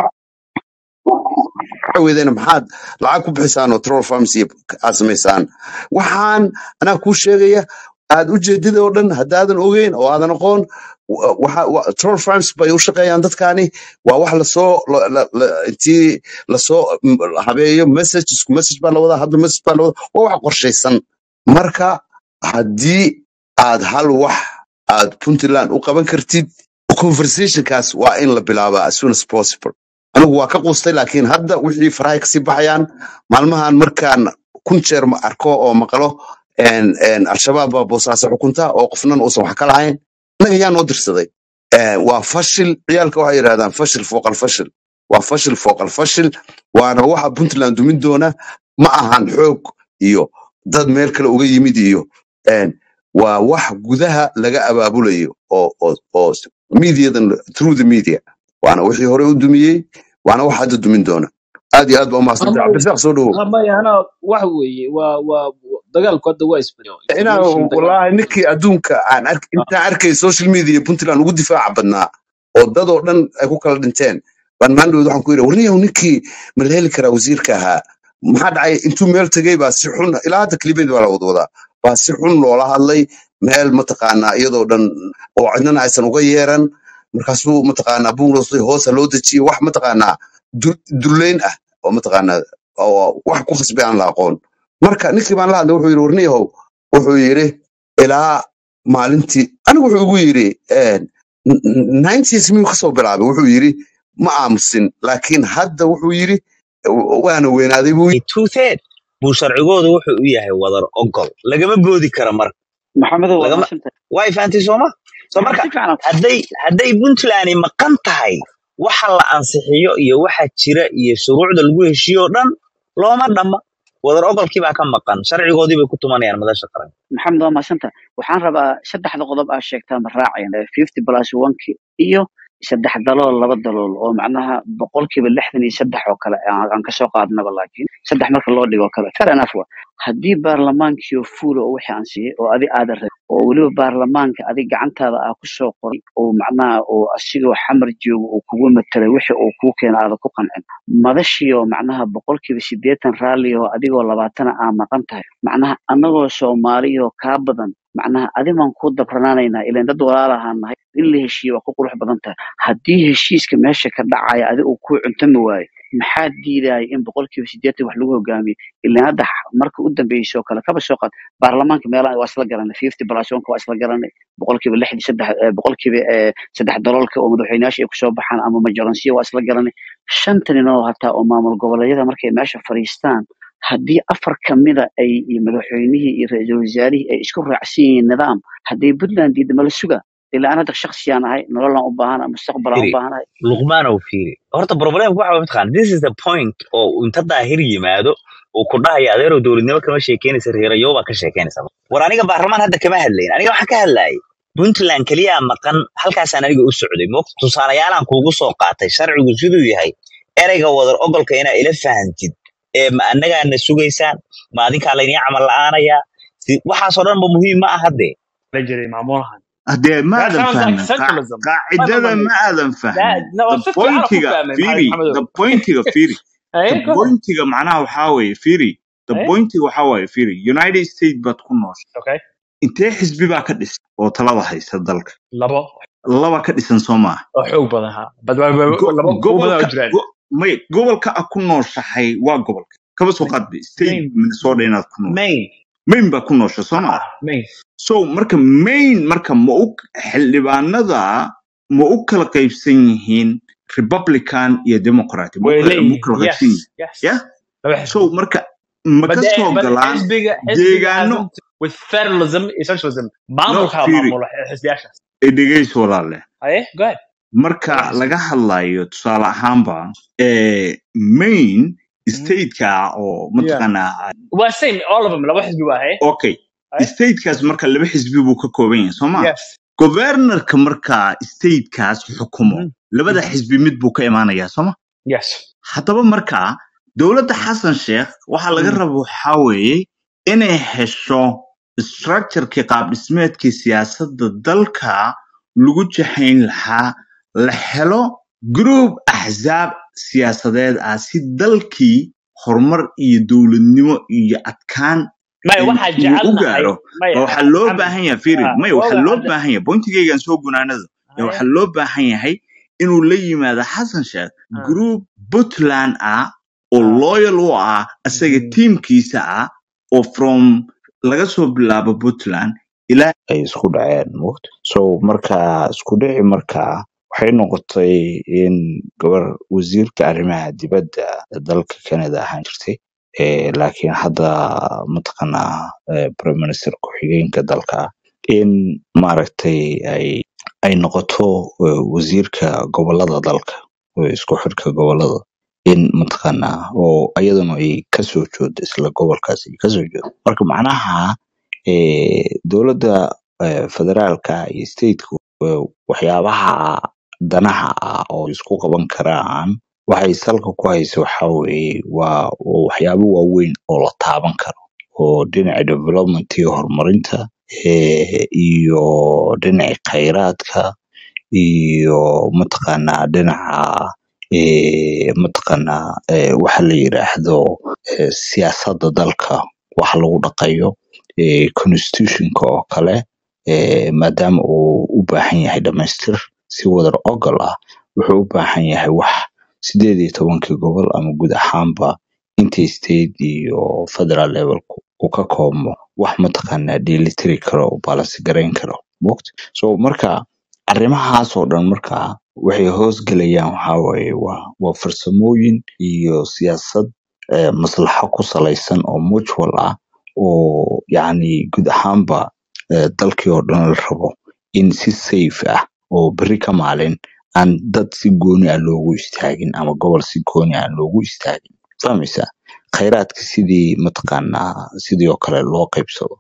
waxa weydeen maxaad lacag ku bixisaan oo troll pharmacy aad samaysaan waxaan anaa kuu sheegaya aad ujeedida oo dhan haddaadan ogeyn oo aadan aqoon wa- waxa- wa- troll farms bay u shaqeeyaan dadkaani waa wax lasoo la- la- la- intii lasoo mm, habeeyo message isku message baa lawadaa hadda message baa lawadaa waa wax qorshaysan marka haddii aad hal wax aad puntland u qaban kartid conversationkaas waa in la bilaabaa as soon as possible anigu waa ka quustay laakiin hadda wixii farahay kasii baxayaan maalmahan markaan kun jeer ma arko oo maqlo een, een, al-shabaab baa boosaaso xukunta oo qofnan uusan wax ka lahayn innaga yaa noo dirsaday Een, waa fashil ciyaalka waxay yidhahdaan fashil fooqal fashil waa fashil fooqal fashil waana waxa puntland dumin doona ma ahan xoog iyo dad meel kale uga yimid iyo een, waa wax gudaha laga abaabulayo oo oo oo mediadan through the media waana wixii hore u dumiyey waana wax hadda dumin doona aad iyo aad baa umahadsantahay ama cabdirasaaq soo dhowow ama yana waxa weeye waa waa dagaalku hadda waa isbedel inaa information dagaal wallaahi ninkii adduunka aan ark intaan arkay social media puntland ugu difaaca badnaa oo dad oo dhan ay ku kala dhinteen baan maandhood waxaan ku yidhi warniyahu ninkii ma la heli karaa wasiirka ahaa maxaa dhacay intuu meel tegey baa si xun ilaa hadda kelimeed baa la wada wadaa baa si xun loola hadlay meel mataqaanaa iyadoo dhan oo cidnana aysan uga yeeran markaasuu mataqaanaa buurosay hoosa loo dejiyey wax mataqaanaa du- duleyn ah oo mataqaanaa oo wax ku khasbay aan la aqoon marka ninkii baan la hadlay wuxuu yidhi warniyahow wuxuu yidhi ilaa maalintii anigu wuxuu igu yidhi nineties miyuu kasoo bilaabay wuxuu yidhi ma aamusin laakiin hadda wuxuu yidhi waana weynaaday buu yidhi two-third buu sharcigoodu wuxuu u yahay wadar ogol lagama boodi karo marka maxamedow waa lagama mahadsantay way fahamtay sooma so maxaa marka si fiican hadday hadday puntland maqan tahay waxa la ansixiyo iyo waxa jira iyo shuruucda lagu heshiiyo oo dhan looma dhamma wadar ogolkii baa ka maqan sharcigoodii bay ku tumanayaan madasha qaran maxamed waa mahadsanta waxaan rabaa saddexda qodob aa sheegtaa ma raaceen fifty plus oneki iyo saddex dalool laba dalool oo macnaha boqolkiiba lixdan iyo saddex oo kale aan aan kasoo qaadnaba laakiin saddex marka loo dhigo kale fair enough wa haddii baarlamaankii oo fuula oo wixii aan siiyey oo adi aada rabin oo weliba baarlamaanka adi gacantaada aa kusoo qoray oo macnaha oo asigoo xamar joogo uu kugu matelay wixii uu kuu keena aada ku qancin madashii oo macnaha boqolkiiba siddeetan raalli oo adigoo labaatana aa maqan tahay macnaha annagoo soomaaliyoo kaa badan macnaha adimaan ku dabranaanaynaa ilan dad walaalahaan nahay in la heshiiye waa ku qurux badan tahay haddii heshiiska meesha ka dhacaya adi uu kuu cuntami waayo maxaa diidaya in boqolkiiba siddeetan wax lagu hogaamiyo ilan hadda x- marka u dambeysay oo kale kaba soo qaad baarlamaanka meelaha waa isla garanay fifty plus onka waa isla garanay boqolkiiba lixdii saddex eh, boqolkiiba eh, saddex daloolka oo madaxweynayaasha ay kusoo baxaan ama majoransiya waa isla garanay shanta nin oo hataa oo maamul goboleedyada markay meesha fadhiistaan haddii afar kamida ay iyo madaxweynihii iyo ra-iisul wasaarihii ay isku raacsan yihiin nidaam haddii puntland diidda mala suga ilaa aan hadda shaksiyaan ahay nololaan u baahana mustaqbalaan u firi baahanahay luqmaanow fiiri horta problemku waxa mataqaan this is the point oo inta daahir yimaado uu ku dhahaya adeerow dowladnimo kama sheekeynaysa reerayo baa ka sheekeynaysa war aniga baarlamaan hadda kama hadlayn aniga waxaan ka hadlayay puntland keliyaa maqan halkaasaan aniga u socday mo tusaalayaalaan kuugu soo qaatay sharcigu siduu yahay ereyga wadar ogolka inaa ila fahantid ee ma annagaana sugaysaan ma adinkaa laydin camal la'aanayaa si- waxaasoo dhan ba muhiim ma aha dee la jiray maamulahan haddee ma that aadan sounds like fahmin Qaa- centralism ma ma qaacidada ma ma aadan that fahmin no the si fiican ku pointiga fahmay maxamed firi maxamedow the pointiga firi eh the go ahead pointiga macnaha waxaa weeye firi the eh pointiga waxaa weeye firi united states baad ku nooshay okay intee xisbi baa ka dhisan oo talada haysta dalka labo laba ka dhisan soo maaha oo xoog badan ha bad bad- bad- Go- labo kuwa badan oo gobolka jiraan go- may gobolka a ku nooshahay waa gobolka kaba soo qaad ba state main minnesota inaad ku nooshay main maine baa ku noosha soo maaha ah main so marka maine marka ma u xildhibaanada ma u kala qaybsan yihiin republican iyo democrat ma u way kala ma u leeyihiin kala yes qaybsan yihiin yes ya laba so xisbi marka ma but ka the, soo but galaan xisbiga xisbiga deegaano hasn't with federalism iyo socialism no maamulka firi maamula xisbiyaashaas ee dhegeyso walaale aye go ahead marka laba xisbi laga hadlayo tusaale ahaanba ee maine Mhm. stateka oo yeah mataqaanaa waa same all of them laba xisbi waa aye okay aye statekaas marka laba xisbi buu ka kooban yahay soo ma yes governorka marka statekaas xukumo Mhm. labada Mhm. xisbi mid buu ka imaanayaa soo ma yes haddaba marka dowladda xasan sheekh waxaa laga Mhm. raba waxaa weeye inay hesho structureki qaab dhismeedkii siyaasadda dalka lagu jahayn lahaa la helo group axzaab siyaasadeed ah si dalkii horumar iyo dowladnimo iyo adkaan maya in waxaa uu u jecelnahay gaaro maya ba waxaa loo maxamed baahan yahay firi ah maya waxaa waaga loo hadda baahan yahay bointigaygan soo gunaanada ya aye waxaa loo baahan yahay inuu la yimaado xasan sheekh ah group puntland ah oo ah loyal u ah isaga mhm. tiimkiisa ah oo from laga soo bilaabo puntland ilaa ay isku dhaceen moogta so marka isku dhici marka waxay noqotay in gabar wasiirka arrimaha dibadda ee dalka canada ahaan jirtay eh, laakiin hadda mataqaanaa eh, prime minister ku-xigeenka dalka in maaragtay ay ay noqoto eh, wasiirka gobolada dalka oo isku xidhka gobolada in mataqaanaa oo ayaduna ay kasoo joodo isla gobolkaas ay kasoo joodo marka macnaha eh, dowladda eh, federaalka iyo stateku eh, waxyaabaha danaha ah oo isku qaban karaan waxay salka ku haysa waxaa weeye waa waa waxyaabo waaweyn oo la taaban karo oo dhinaca development iyo horumarinta eh, iyo dhinaca khayraadka iyo mataqaanaa dhinaca eh, mataqaanaa eh, waxa la yiraahdo eh, siyaasadda dalka wax lagu dhaqayo eh, constitutionka oo kale eh, maadaama uu u baahan yahay dhamaystir si wadar ogol ah wuxuu u baahan yahay wax sideed iyo tobankii gobol ama guud ahaanba intii state iyo federal levelku uu ka koobmo wax mataqaanaa dheelitiri karo oo balance garayn karo moogta so marka arrimahaas oo dhan marka waxay hoos gelayaan waxaa waaye waa waa farsamooyin iyo siyaasad eh, maslaxo ku salaysan oo mutual ah oo yacni guud ahaanba eh, dalkii oo dhan la rabo in si safe ah oo berri ka maalin aan dad si gooni ah loogu istaagin ama gobol si gooni ah loogu istaagin fahmaysa khayraadka sidii mataqaanaa sidii oo kale loo qaybsado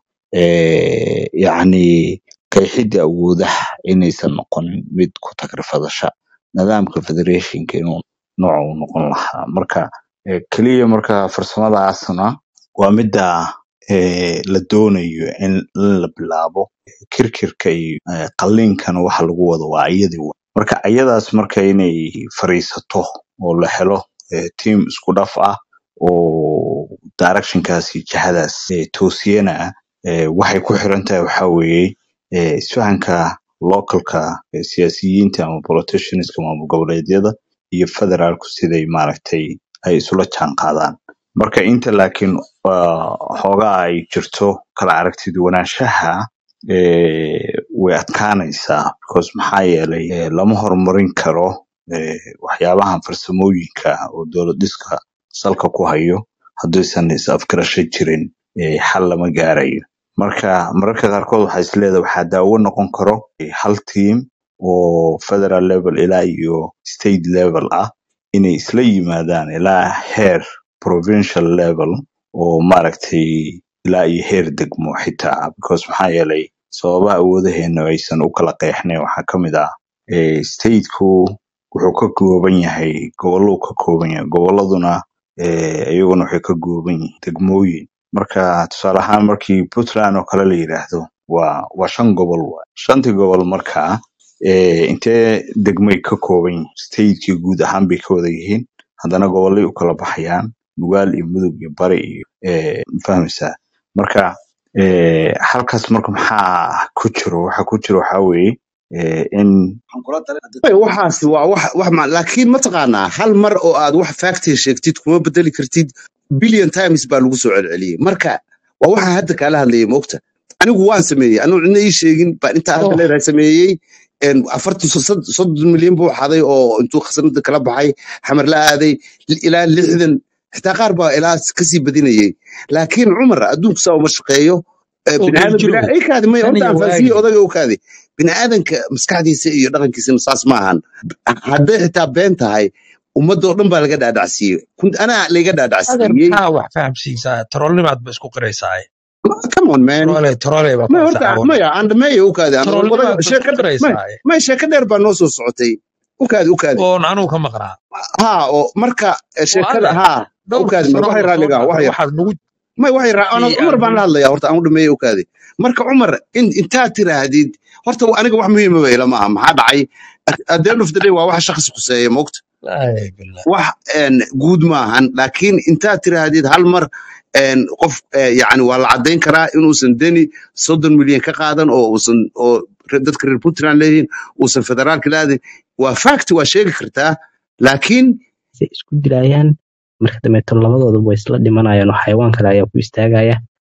Eh, yacni qeexidda awoodaha inaysan noqonin mid ku tagrifadasha nidaamka federationka inuu nooca uu noqon lahaa marka eh, keliya marka farsamadaasna waa midda eh, la doonayo in in la bilaabo kirkirka iyo eh, qalliinkana waxa lagu wado waa iyadii wa marka ayadaas marka inay fariisato oo la helo eh, team isku dhaf ah oo directionkaas iyo jihadaas eh, toosiyana eh, waxay ku xiran tahay waxaa weeye eh, isfahanka localka eh, siyaasiyiinta ama politicianska maamul goboleedyada iyo federaalku siday maaragtay ay isula jaan qaadaan marka inta laakiin ah, xoogaa ay jirto kala aragti duwanaanshaha eh, way adkaanaysaa because maxaa yeelay eh, lama horumarin karo eh, waxyaabahan farsamooyinka oo dowlad dhiska salka ku hayo haddaysan is afgarasho jirin eh, xal lama gaarayo marka mararka qaarkood waxaa isleedahay waxaa daawo noqon karo eh, hal team oo federal level ilaa iyo state level ah inay isla yimaadaan ilaa heer provincial level oo maaragtay ilaa iyo heer degmo xitaa because maxaa yeelay sababaha awoodaheena aysan u kala qeexnayn waxaa ka mid ah eh, stateku wuxuu ka kooban yahay goboluu ka kooban yahay goboladuna eh, iyaguna waxay ka kooban yihiin degmooyin marka tusaale ahaan markii puntland oo kale la yidhaahdo waa waa shan gobol waay shantii gobol markaa eh, intee degmay ka kooban yihiin stateki guud ahaan bay ka wada yihiin haddana gobolay u kala baxayaan nugaal iyo mudug iyo bari iyo eh, ma fahmaysaa marka eh, halkaas marka maxaa ku jiro waxa ku jiro waxaa weeye eh, in Ay, waxaas waa wax wax ma laakiin mataqaanaa hal mar oo aad wax factor sheegtid kuma bedeli kartid billion times baa lagu soo celceliyey marka waa waxaan hadda kaala hadlayay moogta anigu waan sameeyey anigu cidna ii sheegin baan intaa hadda oh leedahay sameeyey een, afartan so- sod- soddon milyan buu xaday oo intuu khasnada kala baxay xamar la aaday li- ilaa lixdan xitaa qaar baa ilaa kasii badinayay laakiin cumar adduunku saa uma shaqeeyo Eh, oo bini'aadam geeljirow bini- ii kaadi maya tan horta iyo aan fahansiiye waagi odaga u kaadi bini'aadanka maskaxdiisa iyo dhaqankiisana saas maahan hadday xitaa been tahay ummadda oo dhan baa laga dhaadhacsiiyey Kun- anaa layga adeer dhaadhacsiiyey maxaa wax fahamsiisaa troolnimaad ba isku qiraysaa come on man troole troole baa ku maya horta ansaxaabona maya andhameeya u kaadi aan troolnimaad wadaga ba isku sheeka dheer maya qiraysaa maya sheeka dheer baa noo soo socotay u kaadi u kaadi oon anugu ka maqnaa ha oo marka eh, oo sheekada adeer ha u dhowrkii kaadi mar sano waxay lasoo raaligaa dhaafay waxay waxaad nagu may waxay raa ana tii cumar aad baan la nagu hadlayaa horta aan u dhameeya u kaadi marka cumar in intaad tiraahdid horta aniga wax muhiima ba ila maaha maxaa dhacay at the end of the day waa wax shakhsi khuseeya moogta laa billah wax een, guud maahan laakiin intaad tiraahdid hal mar een, qof eh, yacni waa la caddayn karaa inuusan deni soddon milyan ka qaadan oo uusan oo re- dadka reer puntland leeyihiin uusan federaalka laadin waa fact waa sheegi kartaa laakiin say isku dilayaan marka dambeeto labadooduba way isla dhimanayaan oo xayawaan kale ayaa ku istaagaya